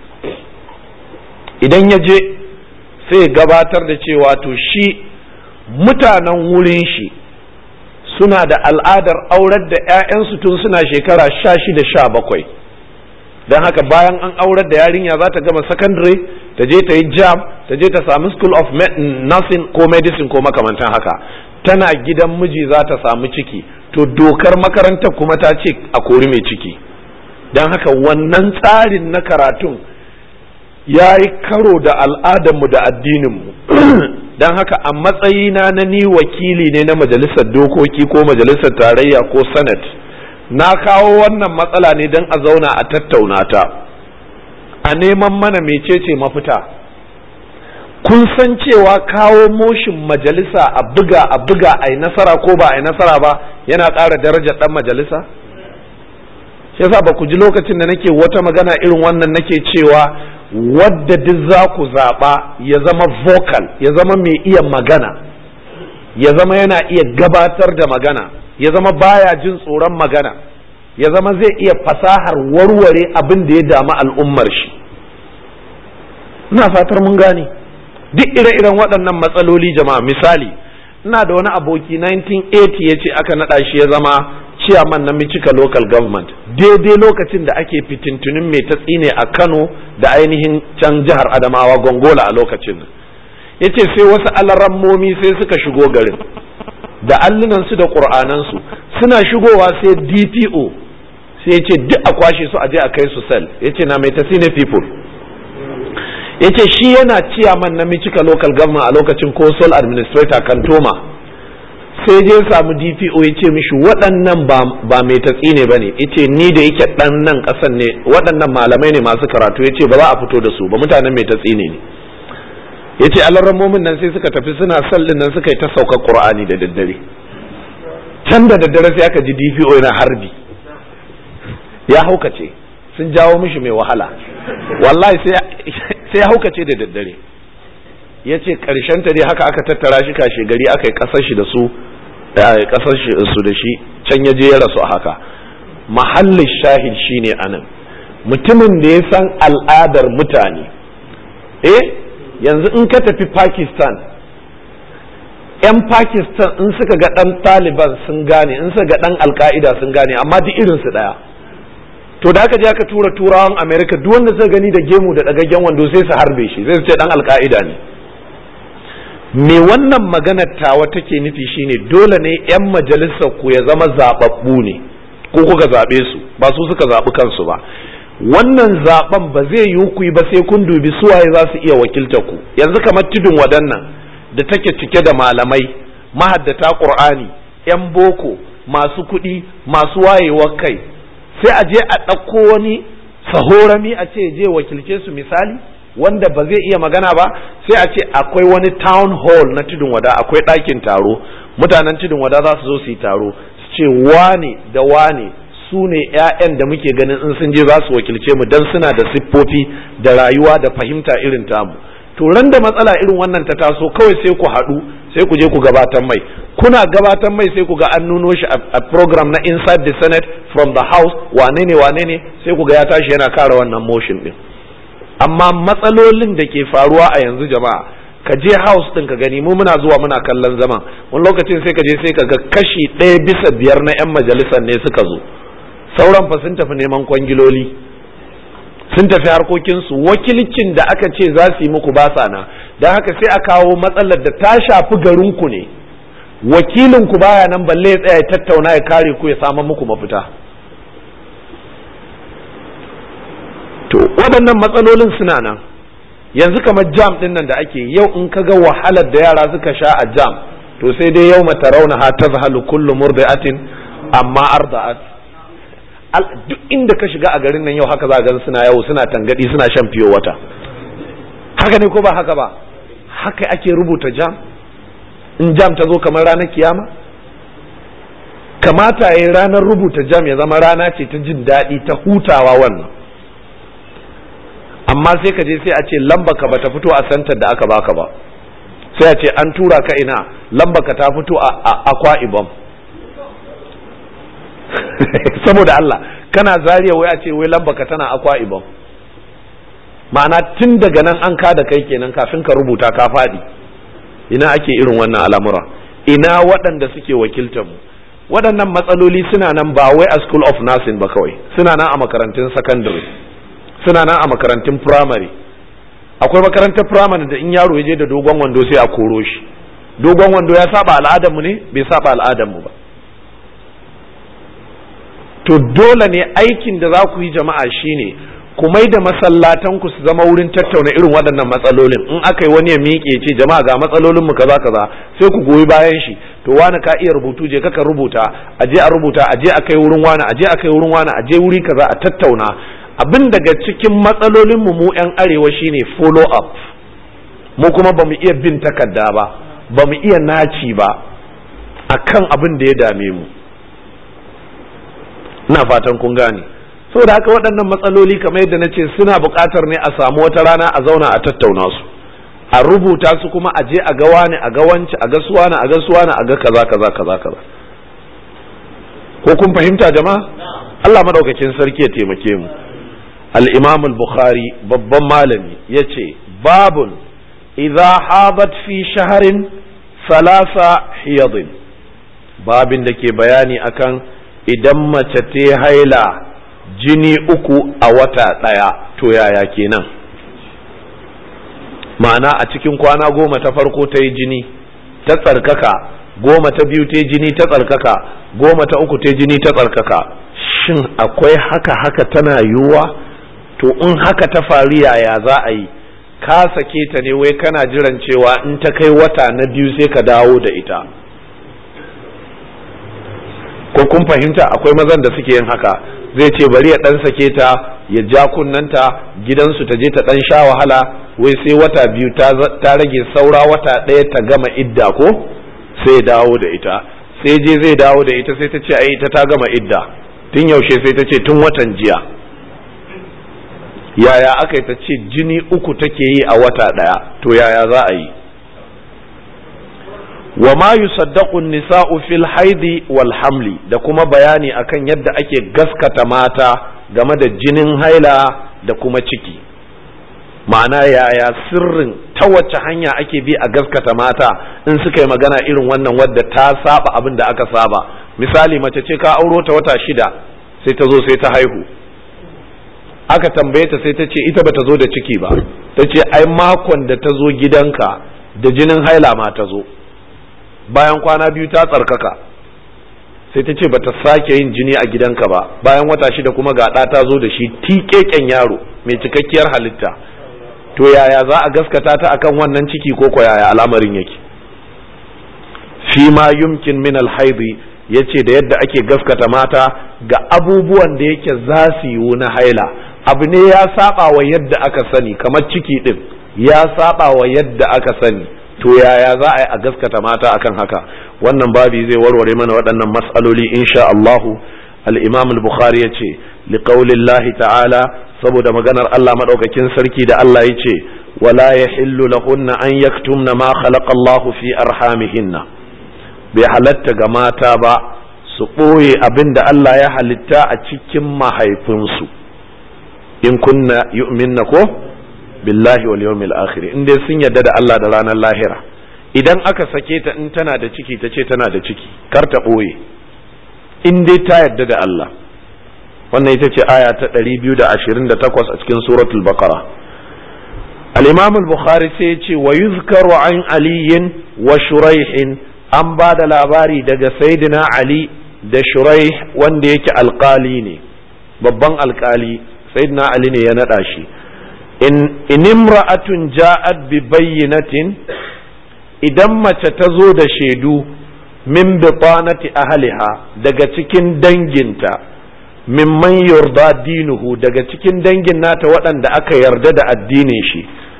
idan ya je sai gabatar da cewa to shi mutanen wurin shi suna da al'adar aurar da 'ya'yansu tun suna shekara sha shida sha bakwai don haka bayan an aurar da yarinya za ta gama secondary ta je ta yi jam ta je ta sami school of nursing ko medicine ko makamantan haka tana gidan miji za ta samu ciki to dokar makarantar kuma ta ce a kori mai ciki don haka wannan tsarin na karatun ya yi karo da al'adarmu da addininmu don haka a matsayina na ni wakili ne na majalisar dokoki ko majalisar tarayya ko senate na kawo wannan matsala ne don a zauna a tattauna ta a neman mana mecece mafita kun san cewa kawo moshin majalisa a buga a buga a yi nasara ko ba a yi nasara ba yana ƙara darajar ɗan majalisa shi yasa ba ku ji lokacin da nake wata magana irin wannan nake cewa wadda duk za ku zaɓa ya zama vocal ya zama mai iya magana ya zama yana iya gabatar da magana ya zama baya jin tsoron magana ya zama zai iya fasahar warware abin da ya damu al'ummar shi ina fatar mun gane duk ire-iren waɗannan matsaloli jama'a misali ina da wani aboki 1980 ya ce aka naɗa shi ya zama chairman na Michika local government daidai lokacin da ake fitintunin mai ta tsine a Kano da ainihin can jihar Adamawa Gongola a lokacin ya ce sai wasu alarammomi sai suka shigo garin da allunansu da ƙur'anansu suna shigowa sai DPO sai ya ce duk a kwashe su a je a kai su sel ya ce na mai ta tsine people ya ce shi yana ciyaman na Michika local government a lokacin ko sole administrator kantoma sai je samu dpo ya ce mishi waɗannan ba mai tatsi ne ba ne ya ce ni da yake ɗan nan ƙasan ne waɗannan malamai ne masu karatu ya ce ba za a fito da su ba mutanen mai tatsi ne ne ya ce alarramomin nan sai suka tafi suna sallin nan suka yi ta sauka ƙur'ani da daddare can da daddare sai aka ji dpo yana harbi ya haukace sun jawo mishi mai wahala wallahi sai ya haukace da daddare ya ce ta dai haka aka tattara shi kashe gari aka yi kasar shi da su kasar su da shi can ya je ya rasu a haka mahallin shahid shine anan mutumin da ya san al'adar mutane eh yanzu in ka tafi pakistan 'yan pakistan in suka ga ɗan taliban sun gane in suka ga ɗan alka'ida sun gane amma duk irinsu ɗaya to da aka je aka tura turawan america duk wanda suka gani da gemu da ɗagaggen wando sai su harbe shi sai su ce ɗan alka'ida ne me wannan maganar tawa take nufi shine dole ne 'yan majalisar ku ya zama zababbu ne ko kuka zaɓe su ba su suka zaɓi kansu ba wannan zaben ba zai yi ku yi ba sai kun dubi suwaye za su iya wakiltar ku yanzu kamar tudun waɗannan da take cike da malamai mahaddata ƙur'ani 'yan boko masu kuɗi masu wayewar kai sai a je a ɗauko wani sahorami a ce je wakilce su misali wanda ba zai iya magana ba sai a ce akwai wani town hall na tudun wada akwai ɗakin taro mutanen tudun wada za su zo su yi taro su ce wane da wane su ne 'ya'yan da muke ganin in sun je za su wakilce mu don suna da siffofi da rayuwa da fahimta irin tamu to ran da matsala irin wannan ta taso kawai sai ku haɗu sai ku je ku gabatar mai kuna gabatar mai sai ku ga an nuno shi a program na inside the senate from the house wane ne wane ne sai ku ga ya tashi yana kare wannan motion din amma matsalolin da ke faruwa a yanzu jama'a ka je house din ka gani mu muna zuwa muna kallon zaman wani lokacin sai ka je sai ka ga kashi ɗaya bisa biyar na 'yan majalisar ne suka zo sauran fa sun tafi neman kwangiloli sun tafi harkokinsu wakilcin da aka ce za su yi muku ba sa na don haka sai a kawo matsalar da ta shafi garinku ne wakilinku baya nan balle ya tsaya ya tattauna ya kare ku ya samu muku mafita to waɗannan matsalolin suna nan yanzu kamar jam ɗin nan da ake yau in ka ga wahalar da yara suka sha a jam to sai dai yau mata rauna ha ta zahalu kullu murdi'atin amma arda'at duk inda ka shiga a garin nan yau haka za ga suna yau suna tangadi suna shan fiyo wata haka ne ko ba haka ba haka ake rubuta jam in jam ta zo kamar ranar kiyama kamata ya ranar rubuta jam ya zama rana ce ta jin daɗi ta hutawa wannan amma sai ka je sai a ce lambaka bata fito a santar da aka baka ba sai a ce an tura ka ina lambaka ta fito a akwa ibom saboda Allah kana zariya wai a ce wai lambaka tana akwa ibom ma'ana tun daga nan an ka da kai kenan kafin ka rubuta ka faɗi ina ake irin wannan al'amura ina waɗanda suke wakiltar mu waɗannan matsaloli suna nan ba wai a school of nursing ba kawai suna nan a makarantun secondary suna nan a makarantun primary akwai makarantar primary da in yaro ya je da dogon wando sai a koro shi dogon wando ya saba al'adarmu ne bai saba al'adarmu ba to dole ne aikin da za ku yi jama'a shine ku mai da masallatan ku su zama wurin tattauna irin waɗannan matsalolin in aka yi wani ya miƙe ce jama'a ga matsalolin mu kaza kaza sai ku goyi bayan shi to wani ka iya rubutu je kaka rubuta a je a rubuta a je a kai wurin wani a je a kai wurin wani a je wuri kaza a tattauna abin daga cikin matsalolinmu mu 'yan arewa shine follow up mu kuma ba mu iya bin takarda ba ba mu iya naci ba akan abin da ya dame mu ina fatan kun gane saboda haka waɗannan matsaloli kamar yadda na ce suna buƙatar ne a samu wata rana a zauna a tattauna su a rubuta su kuma a je a ga wani a ga wance a ga suwana a ga suwana a ga kaza kaza kaza kaza ko kun fahimta jama'a Allah madaukakin sarki ya taimake mu al-Imam al-Bukhari babban malami yace babun idza hadat fi shahrin salasa hiyadin babin da ke bayani akan idan mace ta haila jini uku a wata ɗaya to yaya kenan ma'ana a cikin kwana goma ta farko ta yi jini ta tsarkaka goma ta biyu ta yi jini ta tsarkaka goma ta uku ta yi jini ta tsarkaka shin akwai haka haka tana yiwuwa to in haka ta faru yaya za a yi ka sake ta ne wai kana jiran cewa in ta kai wata na biyu sai ka dawo da ita ko kun fahimta akwai mazan da suke yin haka zai ce bari ya dan sake ta ya ja kunnanta gidansu ta je ta dan sha wahala wai sai wata biyu ta rage saura wata ɗaya ta gama idda ko sai dawo da ita sai je zai dawo da ita sai ta ce ai ita ta gama idda tun yaushe sai ta ce tun watan jiya yaya aka yi ta ce jini uku take yi a wata ɗaya to yaya za a yi wa ma yusaddaqu nisa'u fil haidi wal hamli da kuma bayani akan yadda ake gaskata mata game da jinin haila da kuma ciki ma'ana yaya sirrin ta wacce hanya ake bi a gaskata mata in suka yi magana irin wannan wadda ta saba abin da aka saba misali mace ce ka auro ta wata shida sai ta zo sai ta haihu aka tambaye ta sai ta ce ita bata zo da ciki ba ta ce ai makon da ta zo gidanka da jinin haila ma ta zo bayan kwana biyu ta tsarkaka sai ta ce bata sake yin jini a gidanka ba bayan wata shida kuma ga ɗa ta zo da shi tiƙeƙen yaro mai cikakkiyar halitta to yaya za a gaskata ta akan wannan ciki ko ko yaya al'amarin yake fi ma yumkin min alhaidi yace da yadda ake gaskata mata ga abubuwan da yake za su yiwu na haila abu ne ya saba wa yadda aka sani kamar ciki din ya saba wa yadda aka sani to yaya za a yi a gaskata mata akan haka wannan babi zai warware mana waɗannan mas'aloli insha Allahu al-Imam al-Bukhari yace liqaulillahi ta'ala saboda maganar Allah madaukakin sarki da Allah yace wala yahillu lahunna an yaktumna ma khalaqa Allahu fi arhamihinna bai halatta ga mata ba su ɓoye abin da Allah ya halitta a cikin mahaifinsu in kunna yu'minna ko billahi wal yawmil akhir in dai sun yarda da Allah da ranar lahira idan aka sake ta in tana da ciki ta ce tana da ciki kar ta ɓoye in dai ta yarda da Allah wannan ita ce aya ta 228 a cikin suratul baqara al-imam al-bukhari sai ya ce wa yuzkaru an aliyin wa shuraihin an ba da labari daga saidina ali da shuraih wanda yake alkali ne babban alkali saidina ali ne ya naɗa shi in imra'atun ja'at bi bayyinatin idan mace ta zo da shaidu min bitanati ahliha daga cikin danginta mimman yarda dinuhu daga cikin dangin nata waɗanda aka yarda da addinin shi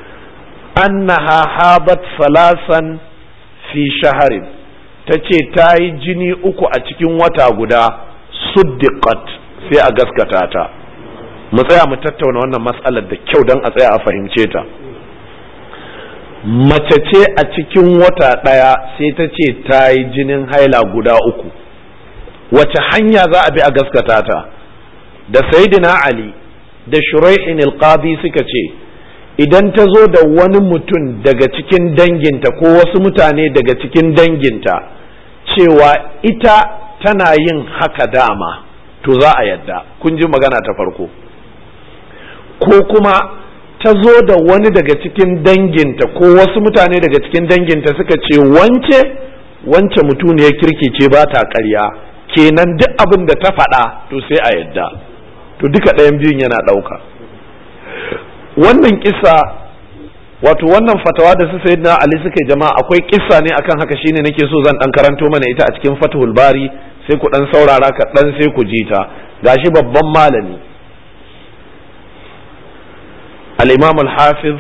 annaha habat salasan fi shaharin ta ce ta yi jini uku a cikin wata guda suddiqat sai a gaskata ta mu tsaya mu tattauna wannan matsalar da kyau don a tsaya a fahimce ta mace ce a cikin wata ɗaya sai ta ce ta yi jinin haila guda uku wace hanya za a bi a gaskata ta da saidina ali da shuraihin alqadi suka ce idan ta zo da wani mutum daga cikin danginta ko wasu mutane daga cikin danginta cewa ita tana yin haka dama to za a yadda kun ji magana ta farko ko kuma ta zo da wani daga cikin danginta ko wasu mutane daga cikin danginta suka ce wance wance mutuniyar kirki ce ba ta ƙarya kenan duk abin da ta faɗa to sai a yadda to duka ɗayan biyun yana ɗauka wannan kisa wato wannan fatawa da su sayyidina ali suka jama'a akwai kissa ne akan haka shine nake so zan dan karanto mana ita a cikin fathul bari sai ku dan saurara ka dan sai ku ji ta gashi babban malami al-imam al-hafiz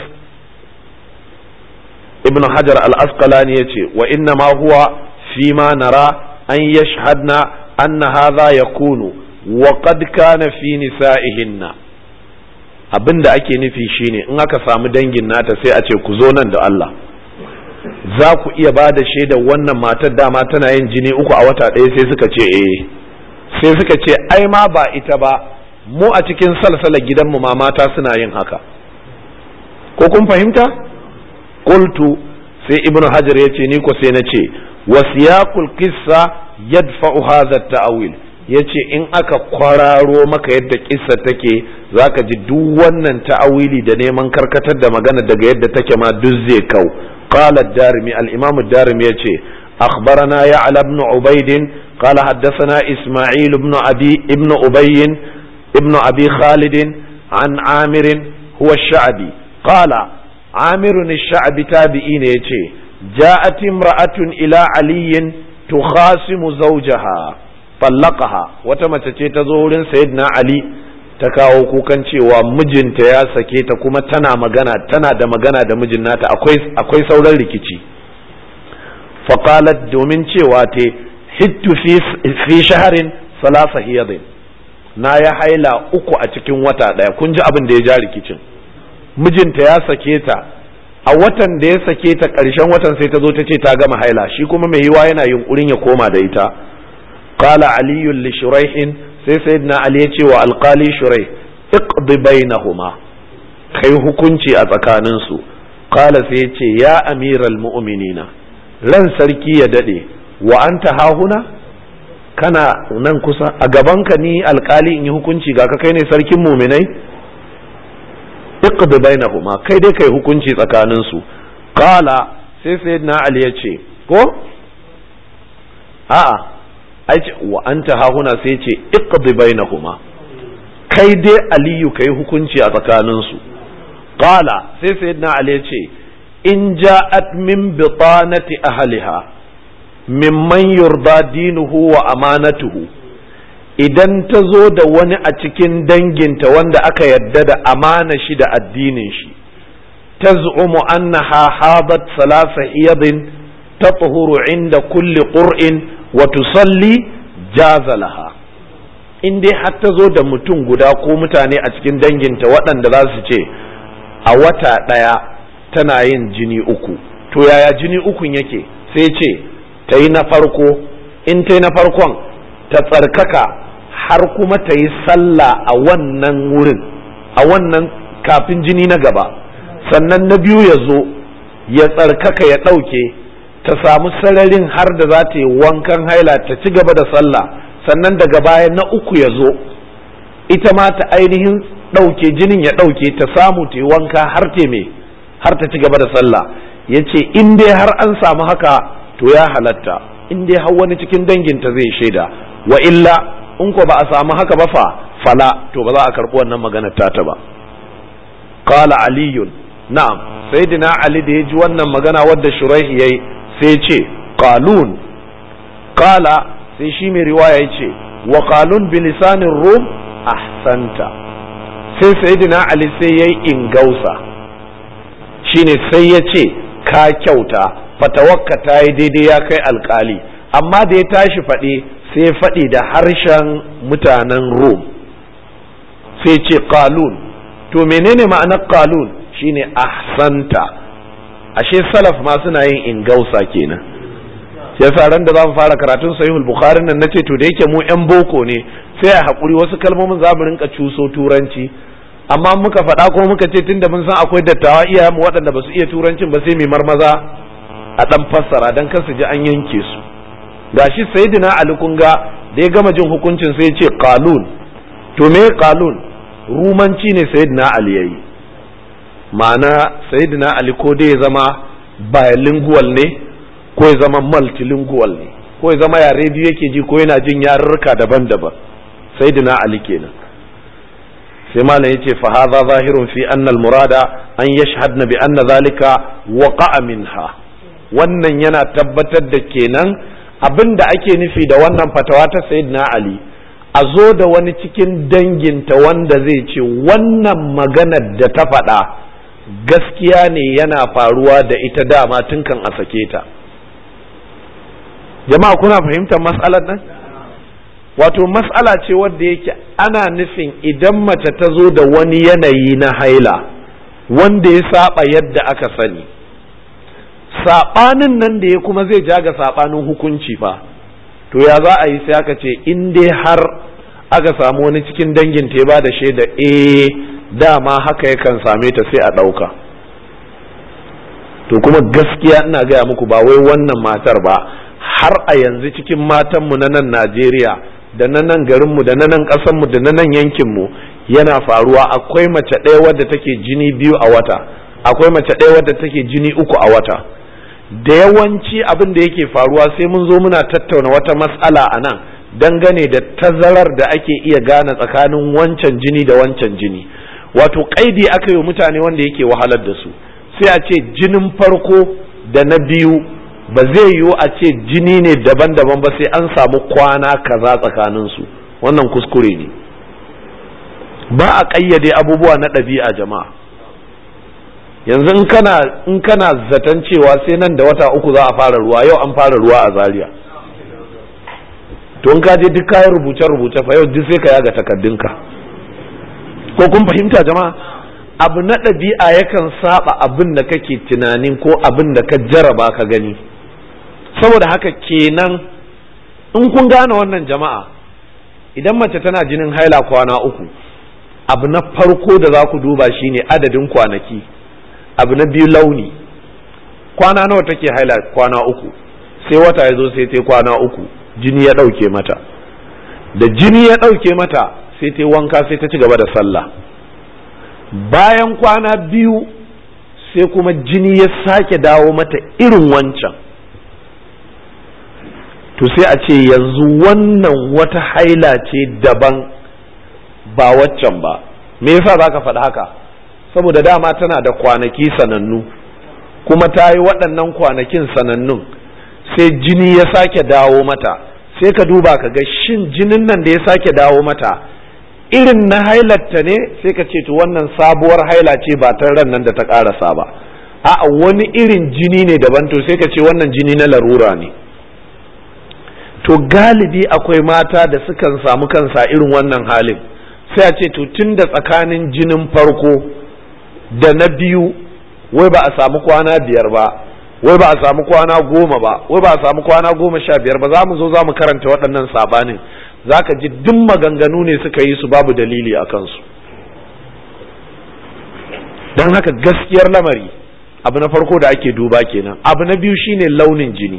ibn hajar al-asqalani yace wa inna ma huwa fi ma nara an yashhadna anna hadha yakunu wa qad kana fi nisa'ihinna abinda ake nufi shine in aka samu dangin nata sai a ce ku zo nan da Allah za ku iya ba da shaidar wannan matar dama tana yin jini uku a wata ɗaya sai suka ce eh sai suka ce ai ma ba ita ba mu a cikin salsalar gidanmu ma mata suna yin haka ko kun fahimta qultu sai ibnu hajar ya ce ni ko sai na ce wasiyaqul qissa yadfa'u hadha at-ta'wil yace in aka kwararo maka yadda kissa take zaka ji duk wannan ta'awili da neman karkatar da magana daga yadda take ma duk zai kau qala ad-darimi al-imam ad-darimi yace akhbarana ya'la ibn ubayd qala haddathana isma'il ibn abi ibn ubay ibn abi khalid an amir huwa ash-sha'bi qala amir ash-sha'bi tabi'in yace ja'at imra'atun ila aliyin tukhasimu zawjaha fallaqaha wata mace ce ta zo wurin sayyidina ali ta kawo kukan cewa mijinta ya sake ta kuma tana magana tana da magana da mijin nata akwai akwai sauran rikici faqalat domin cewa te hittu fi fi shaharin salasa hiyadin na ya haila uku a cikin wata daya kun ji abin da ya ja rikicin mijinta ya sake ta a watan da ya sake ta ƙarshen watan sai ta zo ta ce ta gama haila shi kuma mai yiwa yana yunkurin ya koma da ita qala ali li shuraihin sai sayyidina ali ya ce wa alqali shurai iqdi bainahuma kai hukunci a tsakanin su qala sai ya ce ya amiral mu'minina ran sarki ya dade wa anta hahuna kana nan kusa a gabanka ni alkali in yi hukunci ga ka kai ne sarkin muminai iqdi bainahuma kai dai kai hukunci tsakanin su qala sai sayyidina ali ya ce ko a'a ai ce wa anta hahuna sai ce iqdi bainahuma kai dai aliyu kai hukunci a tsakanin su qala sai sayyidina ali ya ce in ja'at min bitanati ahliha mimman yurda dinuhu wa amanatuhu idan ta zo da wani a cikin danginta wanda aka yadda da amana shi da addinin shi ta zu'umu annaha hadat salasa iyadin ta inda kulli qur'in wa tusalli jazalaha in dai har ta zo da mutum guda ko mutane a cikin danginta waɗanda za su ce a wata ɗaya tana yin jini uku to yaya jini ukun yake sai ce ta yi na farko in ta yi na farkon ta tsarkaka har kuma ta yi sallah a wannan wurin a wannan kafin jini na gaba sannan na biyu ya zo ya tsarkaka ya ɗauke ta samu sararin har da za ta yi wankan haila ta ci gaba da sallah sannan daga baya na uku ya zo ita ma ta ainihin ɗauke jinin ya ɗauke ta samu ta yi wanka har ta me har ta ci gaba da sallah ya ce in dai har an samu haka to ya halatta in dai har wani cikin danginta zai shaida wa illa in ko ba a samu haka ba fa fala to ba za a karɓi wannan maganar tata ba qala aliyun na'am sayyidina ali da ya ji wannan magana wadda shuraihi yayi sai ce qalun qala sai shi mai riwaya ya ce wa qalun bi lisanin rum ahsanta sai sayyidina ali sai yayi ingausa shine sai ya ce ka kyauta fatawakka ta yi daidai ya kai alkali amma da ya tashi faɗi sai faɗi da harshen mutanen rum sai ce qalun to menene ma'anar qalun shine ahsanta ashe salaf ma suna yin ingausa kenan yasa ran da za mu fara karatun sahihul bukhari nan nace to da yake mu yan boko ne sai a hakuri wasu kalmomin za mu rinka cuso turanci amma muka faɗa ko muka ce tunda mun san akwai dattawa iyayenmu waɗanda ba su iya turancin ba sai mai marmaza a ɗan fassara don kar su ji an yanke su gashi sayyidina ali kun ga da ya gama jin hukuncin sai ya ce qalun to me qalun rumanci ne sayyidina ali yayi ma'ana sayyidina ali ko dai ya zama bilingual ne ko ya zama multilingual ne ko ya zama yare biyu yake ji ko yana jin yarurruka daban-daban sayyidina ali kenan sai malam yace fa hadha zahirun fi anna al murada an yashhadna bi anna zalika waqa'a minha wannan yana tabbatar da kenan abin da ake nufi da wannan fatawa ta sayyidina ali a zo da wani cikin danginta wanda zai ce wannan maganar da ta faɗa gaskiya ne yana faruwa da ita dama tun kan a sake ta jama'a kuna fahimtar matsalar nan wato matsala ce wadda yake ana nufin idan mace ta zo da wani yanayi na haila wanda ya saba yadda aka sani saɓanin nan da ya kuma zai ja ga saɓanin hukunci fa to ya za a yi sai aka ce in dai har aka samu wani cikin dangin ta ba da shaida eh dama haka yakan same ta sai a ɗauka to kuma gaskiya ina gaya muku ba wai wannan matar ba har a yanzu cikin matanmu na nan Najeriya da na nan garinmu da na nan ƙasanmu da na nan yankinmu yana faruwa akwai mace ɗaya wadda take jini biyu a wata akwai mace ɗaya wadda take jini uku a wata da yawanci abin da yake faruwa sai mun zo muna tattauna wata matsala a nan dangane da tazarar da ake iya gane tsakanin wancan jini da wancan jini wato kaidi aka yi mutane wanda yake wahalar da su sai a ce jinin farko da na biyu ba zai yiwu a ce jini ne daban-daban ba sai an samu kwana kaza tsakaninsu wannan kuskure ne ba a ƙayyade abubuwa na ɗabi'a jama'a yanzu in kana in kana zaton cewa sai nan da wata uku za a fara ruwa yau an fara ruwa a zaria to in ka je duk kayan rubuce-rubuce fa yau duk sai ka yaga takaddunka ko kun fahimta jama'a abu na ɗabi'a yakan saba abin da kake tunanin ko abin da ka jaraba ka gani saboda haka kenan in kun gane wannan jama'a idan mace tana jinin haila kwana uku abu na farko da za ku duba shine adadin kwanaki abu na biyu launi kwana nawa take haila kwana uku sai wata ya zo sai ta kwana uku jini ya ɗauke mata da jini ya ɗauke mata sai ta wanka sai ta ci gaba da sallah bayan kwana biyu sai kuma jini ya sake dawo mata irin wancan to sai a ce yanzu wannan wata haila ce daban ba waccan ba me yasa za ka faɗi haka saboda dama tana da kwanaki sanannu kuma ta yi waɗannan kwanakin sanannun sai jini ya sake dawo mata sai ka duba ka ga shin jinin nan da ya sake dawo mata irin na hailatta ne sai ka ce to wannan sabuwar haila ce ba ta ran nan da ta ƙarasa ba a'a wani irin jini ne daban to sai ka ce wannan jini na larura ne to galibi akwai mata da sukan samu kansa irin wannan halin sai a ce to tun da tsakanin jinin farko da na biyu wai ba a samu kwana biyar ba wai ba a samu kwana goma ba wai ba a samu kwana goma sha biyar ba za mu zo za mu karanta waɗannan sabanin za ka ji duk maganganu ne suka yi su babu dalili a kansu don haka gaskiyar lamari abu na farko da ake duba kenan abu na biyu shine launin jini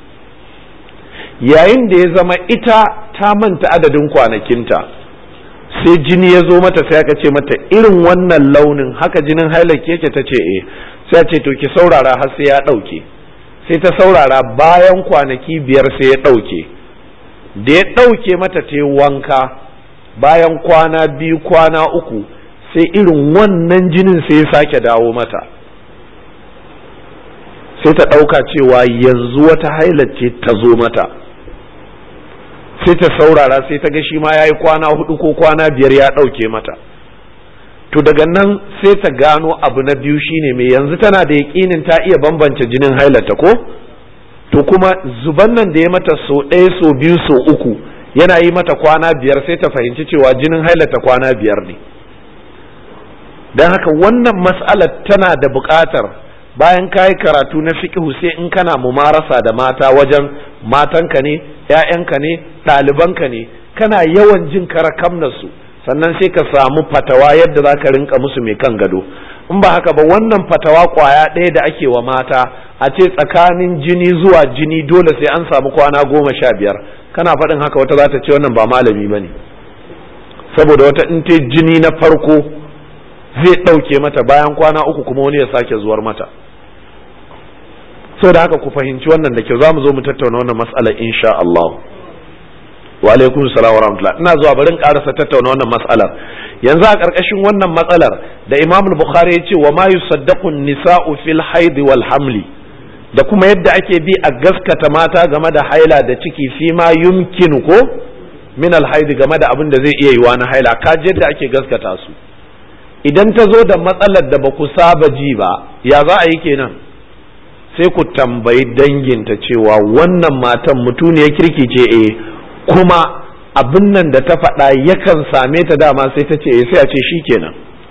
yayin da ya zama ita ta manta adadin kwanakinta sai jini ya zo mata sai aka ce mata irin wannan launin haka jinin hailar yake ta ce eh sai ce to ki saurara har sai ya ɗauke sai ta saurara bayan kwanaki biyar sai ya ɗauke da ya ɗauke mata ta wanka bayan kwana biyu kwana uku sai irin wannan jinin sai ya sake dawo mata sai ta ɗauka cewa yanzu wata hailar ce ta zo mata sai ta saurara sai ta ga shi ma ya yi kwana hudu ko kwana biyar ya ɗauke mata to daga nan sai ta gano abu na biyu shine mai yanzu tana da yaƙinin ta iya bambance jinin hailata ko to kuma zuban nan da ya mata so ɗaya so biyu so uku yana yi mata kwana biyar sai ta fahimci cewa jinin hailata kwana biyar ne don haka wannan mas'alar tana da buƙatar bayan ka yi karatu na fiƙihu sai in kana mumarasa da mata wajen matanka ne ‘ya'yanka ne ɗalibanka ne kana yawan jin karakamnarsu sannan sai ka samu fatawa yadda za ka rinka musu mai kan gado in ba haka ba wannan fatawa kwaya ɗaya da ake wa mata a ce tsakanin jini zuwa jini dole sai an samu kwana goma sha biyar kana faɗin haka wata za ta ce wannan ba malami ba ne saboda wata in ta jini na farko zai ɗauke mata bayan kwana uku kuma wani ya sake zuwar mata da haka ku fahimci wannan da kyau za mu zo mu tattauna wannan mas'ala insha Allah wa alaikum salam wa rahmatullah ina zuwa bari in karasa tattauna wannan mas'alar yanzu a karkashin wannan matsalar da Imam Bukhari ya ce wa ma yusaddaqu nisa'u fil haid wal hamli da kuma yadda ake bi a gaskata mata game da haila da ciki fi ma yumkinu ko min alhaidi game da abin da zai iya yiwa na haila ka yadda ake gaskata su idan ta zo da matsalar da ba ku saba ji ba ya za a yi kenan sai ku tambayi danginta cewa wannan matan mutuniyar kirki ce eh kuma abin nan da ta faɗa yakan same ta dama sai ta ce eh sai a ce shi kenan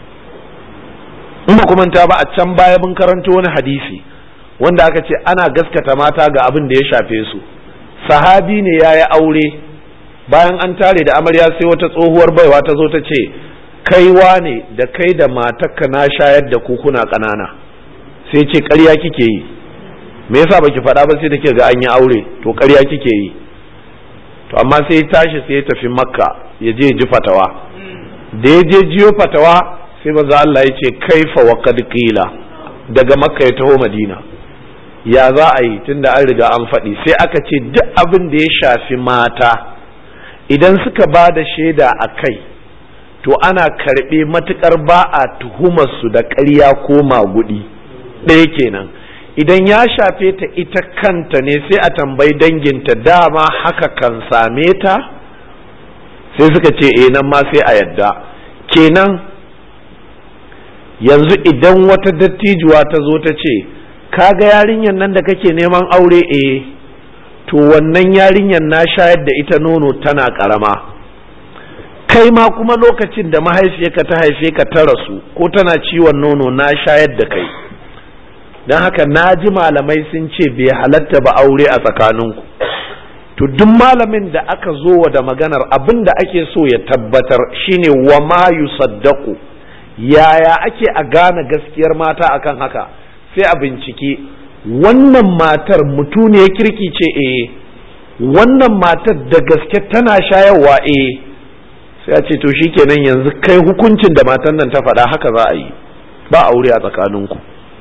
in ba kuma ta ba a can baya mun karanto wani hadisi wanda aka ce ana gaskata mata ga abin da ya shafe su sahabi ne ya yi aure bayan an tare da amarya sai wata tsohuwar baiwa ta zo ta ce kaiwa ne da kai da matarka na shayar da kukuna ƙanana sai ce ƙarya kike yi me yasa baki faɗa ba sai da ke ga an yi aure to ƙarya kike yi to amma sai ya tashi sai ya tafi makka ya je ji fatawa da ya je jiyo fatawa sai maza Allah ya ce kaifa wa qad qila daga makka ya taho madina ya za a yi tunda an riga an faɗi sai aka ce duk abin da ya shafi mata idan suka ba da shaida a kai to ana karɓe matuƙar ba a tuhumarsu da ƙarya ko magudi ɗaya kenan idan ya shafe ta ita kanta ne sai a tambayi danginta dama haka kan same ta sai suka ce eh nan ma sai a yadda kenan yanzu idan wata dattijuwa ta zo ta ce kaga yarinyar nan da kake neman aure eh to wannan yarinyar na shayar da ita nono tana karama kai ma kuma lokacin da mahaifiyarka ta haife ka ta rasu ko tana ciwon nono na shayar da kai don haka na ji malamai sun ce bai halatta ba aure a tsakaninku to duk malamin da aka zo wa da maganar abin da ake so ya tabbatar shine wa ma yusaddaku yaya ake a gane gaskiyar mata akan haka sai a bincike wannan matar mutuniyar kirki ce eh wannan matar da gaske tana shayarwa eh sai a ce to shikenan yanzu kai hukuncin da matan nan ta faɗa haka za a yi ba aure a tsakaninku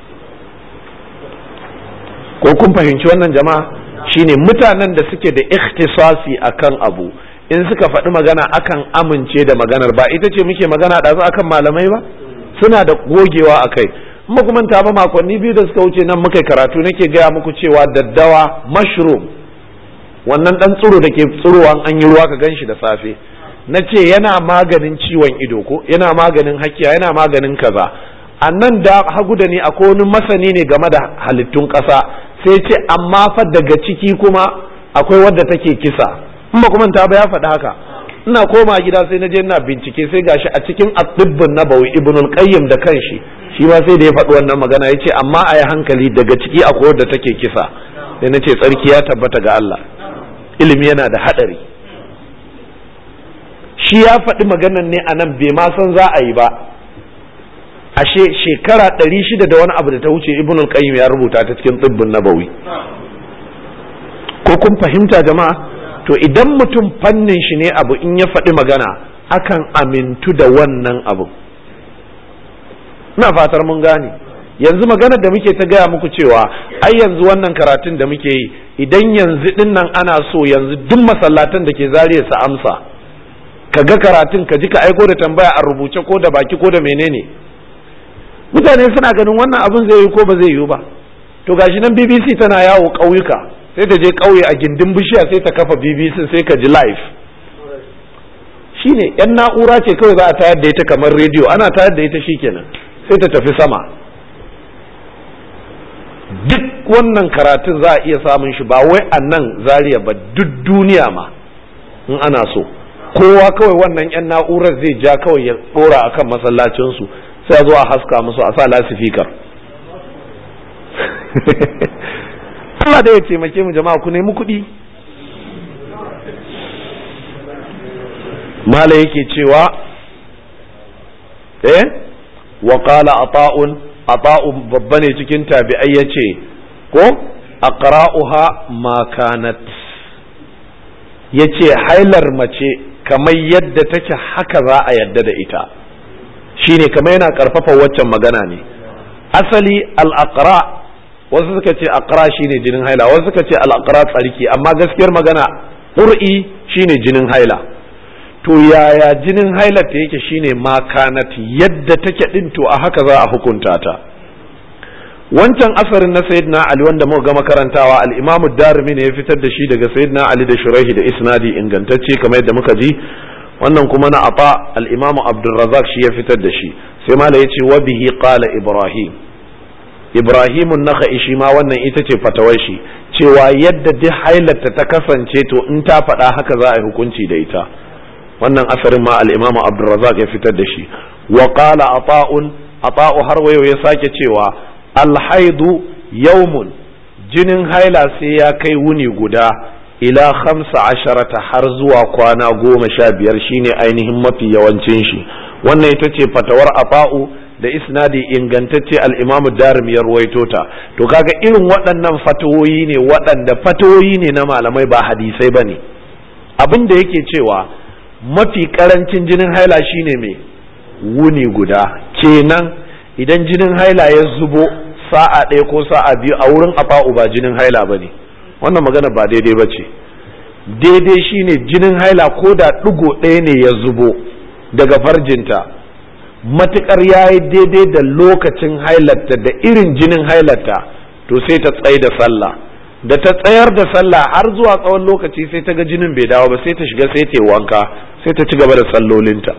ko kun fahimci wannan jama'a shine mutanen da suke da ikhtisasi akan abu in suka faɗi magana akan amince da maganar ba ita ce muke magana ɗazu akan malamai ba suna da gogewa a kai kuma kuma ta ba makonni biyu da suka wuce nan muka karatu nake gaya muku cewa daddawa mushroom wannan ɗan tsiro da ke tsirowa an yi ruwa ka ganshi da safe na ce yana maganin ciwon ido ko yana maganin hakiya yana maganin kaza a nan da hagu da ni akwai wani masani ne game da halittun ƙasa sai ce amma fa daga ciki kuma akwai wadda take kisa in ba kuma ta ba ya faɗi haka ina koma gida sai na je ina bincike sai gashi a cikin atibbin nabawi ibnul qayyim da kanshi shi ma sai da ya faɗi wannan magana ya ce amma a yi hankali daga ciki akwai wadda take kisa sai na ce tsarki ya tabbata ga Allah ilimi yana da haɗari shi ya faɗi maganan ne a nan bai ma san za a yi ba ashe shekara ɗari shida da wani abu da ta wuce ibn al-qayyim ya rubuta ta cikin tsibbin nabawi ko kun fahimta jama'a to idan mutum fannin shi ne abu in ya faɗi magana akan amintu da wannan abu ina fatar mun gane yanzu maganar da muke ta gaya muku cewa ai yanzu wannan karatun da muke yi idan yanzu din nan ana so yanzu duk masallatan da ke zariya su amsa ka ga karatun ka ji ka aiko da tambaya a rubuce ko da baki ko da menene mutane suna ganin wannan abin zai yi ko ba zai yi ba to gashi nan BBC tana yawo ƙauyuka sai ta je ƙauye a gindin bishiya sai ta kafa BBC sai ka ji live shine yan na'ura ce kawai za a tayar da ita kamar rediyo ana tayar da ita shikenan sai ta tafi sama duk wannan karatun za a iya samun shi ba wai a nan zariya ba duk duniya ma in ana so kowa kawai wannan yan na'urar zai ja kawai ya ɗora akan masallacinsu sai a zo a haska musu a sa lasifikar Allah da ya taimake mu jama'a ku nemi kuɗi mala yake cewa eh wa qala ata'un ata'un babba ne cikin tabi'ai yace ko aqra'uha ma kanat yace hailar mace kamar yadda take haka za a yadda da ita shine kamar yana karfafa waccan magana ne asali al-aqra wasu suka ce aqra shine jinin haila wasu suka ce al-aqra tsarki amma gaskiyar magana qur'i shine jinin haila to yaya jinin haila ta yake shine makanat yadda take din to a haka za a hukunta ta wancan asarin na sayyidina ali wanda muka gama karantawa al-imamu darimi ne ya fitar da shi daga sayyidina ali da shuraihi da isnadi ingantacce kamar yadda muka ji wannan kuma na ata al-imamu abdurrazzaq shi ya fitar da shi sai mala yace wa bihi qala ibrahim ibrahimun nakhai shi ma wannan ita ce fatawar shi cewa yadda duk hailarta ta kasance to in ta faɗa haka za a yi hukunci da ita wannan asarin ma al-imamu abdurrazzaq ya fitar da shi wa qala ata'un ata'u har wayo ya sake cewa alhaidu yaumun jinin haila sai ya kai wuni guda ila khamsa asharata har zuwa kwana goma sha biyar shine ainihin mafi yawancin shi wannan ita ce fatawar afa'u da isnadi ingantacce al'imamu darim ya ruwaito ta to kaga irin waɗannan fatawoyi ne waɗanda fatawoyi ne na malamai ba hadisai ba ne abin da yake cewa mafi ƙarancin jinin haila shine mai wuni guda kenan idan jinin haila ya zubo sa'a ɗaya ko sa'a biyu a wurin afa'u ba jinin haila ba ne wannan magana ba daidai ba ce daidai shine jinin haila ko da ɗigo ɗaya ne ya zubo daga farjinta matuƙar ya yi daidai da lokacin hailarta da irin jinin hailarta to sai ta tsaye da sallah da ta tsayar da sallah har zuwa tsawon lokaci sai ta ga jinin bai dawo ba sai ta shiga sai ta yi wanka sai ta ci gaba da sallolinta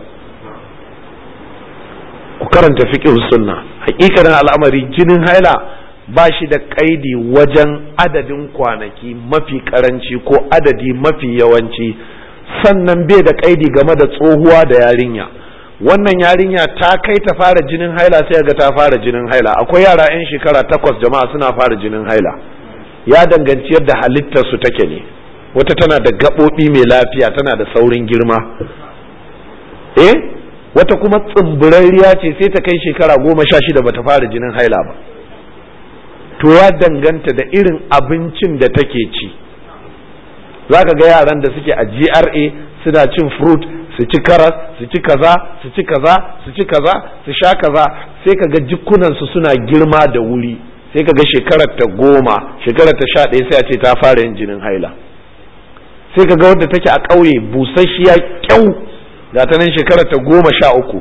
ku karanta fiqh sunna hakikanin al'amari jinin haila ba shi da kaidi wajen adadin kwanaki mafi karanci ko adadi mafi yawanci sannan bai da kaidi game da tsohuwa da yarinya wannan yarinya ta kai ta fara jinin haila sai ga ta fara jinin haila akwai yara 'yan shekara takwas jama'a suna fara jinin haila ya danganci yadda halittar su take ne wata tana da gaɓoɓi mai lafiya tana da saurin girma eh wata kuma tsimburarriya ce sai ta kai shekara goma sha shida bata fara jinin haila ba to ya danganta da irin abincin da take ci za ka ga yaran da suke a GRA suna cin fruit su ci karas su ci kaza su ci kaza su ci kaza su sha kaza sai ka ga jikunansu suna girma da wuri sai ka ga shekarar ta goma shekarar ta sha ɗaya sai a ce ta fara yin jinin haila sai ka ga wadda take a ƙauye busasshiya kyau ga ta nan shekarar ta goma sha uku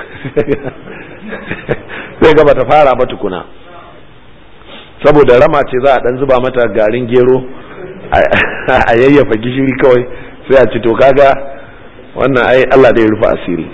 sai ga bata fara ba tukuna saboda rama ce za a dan zuba mata garin gero a yayyafa gishiri kawai sai a ci to kaga wannan ai Allah da ya rufe asiri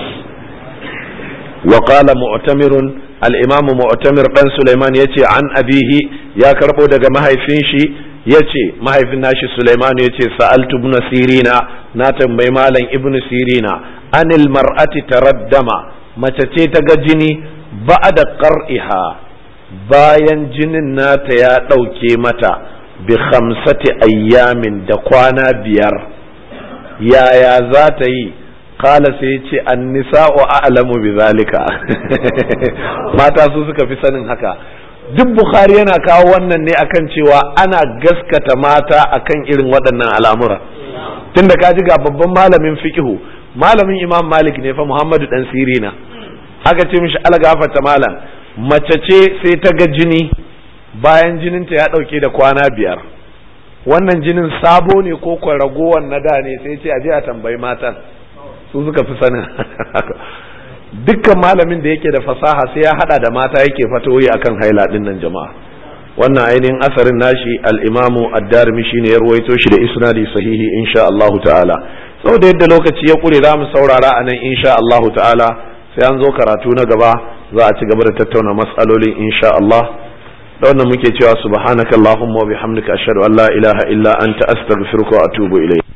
wa qala mu'tamirun al-imam mu'tamir dan Sulaiman yace an abihi ya karbo daga mahaifin shi yace mahaifin nashi Sulaiman yace sa'altu ibn sirina na tambayi malam ibn sirina anil mar'ati taraddama mace ce ta ga jini ba'da qar'iha bayan jinin nata ya ɗauke mata bi khamsati ayyamin da kwana biyar yaya za ta yi kala sai ce an nisa'u a'lamu bi zalika mata su suka fi sanin haka duk bukhari yana kawo wannan ne akan cewa ana gaskata mata akan irin waɗannan al'amura tunda ka ji ga babban malamin fikihu malamin imam malik ne fa muhammadu dan sirina aka ce mishi algafata malam mace ce sai ta ga jini bayan jininta ya ɗauke da kwana biyar wannan jinin sabo ne ko kwan ragowar na da ne sai ce a je a tambayi matan su suka fi sanin dukkan malamin da yake da fasaha sai ya hada da mata yake fatoyi akan haila din nan jama'a wannan ainihin asarin nashi al-imamu ad-darimi shine ya ruwaito shi da isnadi sahihi insha Allah ta'ala saboda yadda lokaci ya kure za mu saurara a nan insha Allah ta'ala sai an zo karatu na gaba za a ci gaba da tattauna matsalolin insha Allah da wannan muke cewa subhanakallahumma wa bihamdika ashhadu an la ilaha illa anta astaghfiruka wa atubu ilayk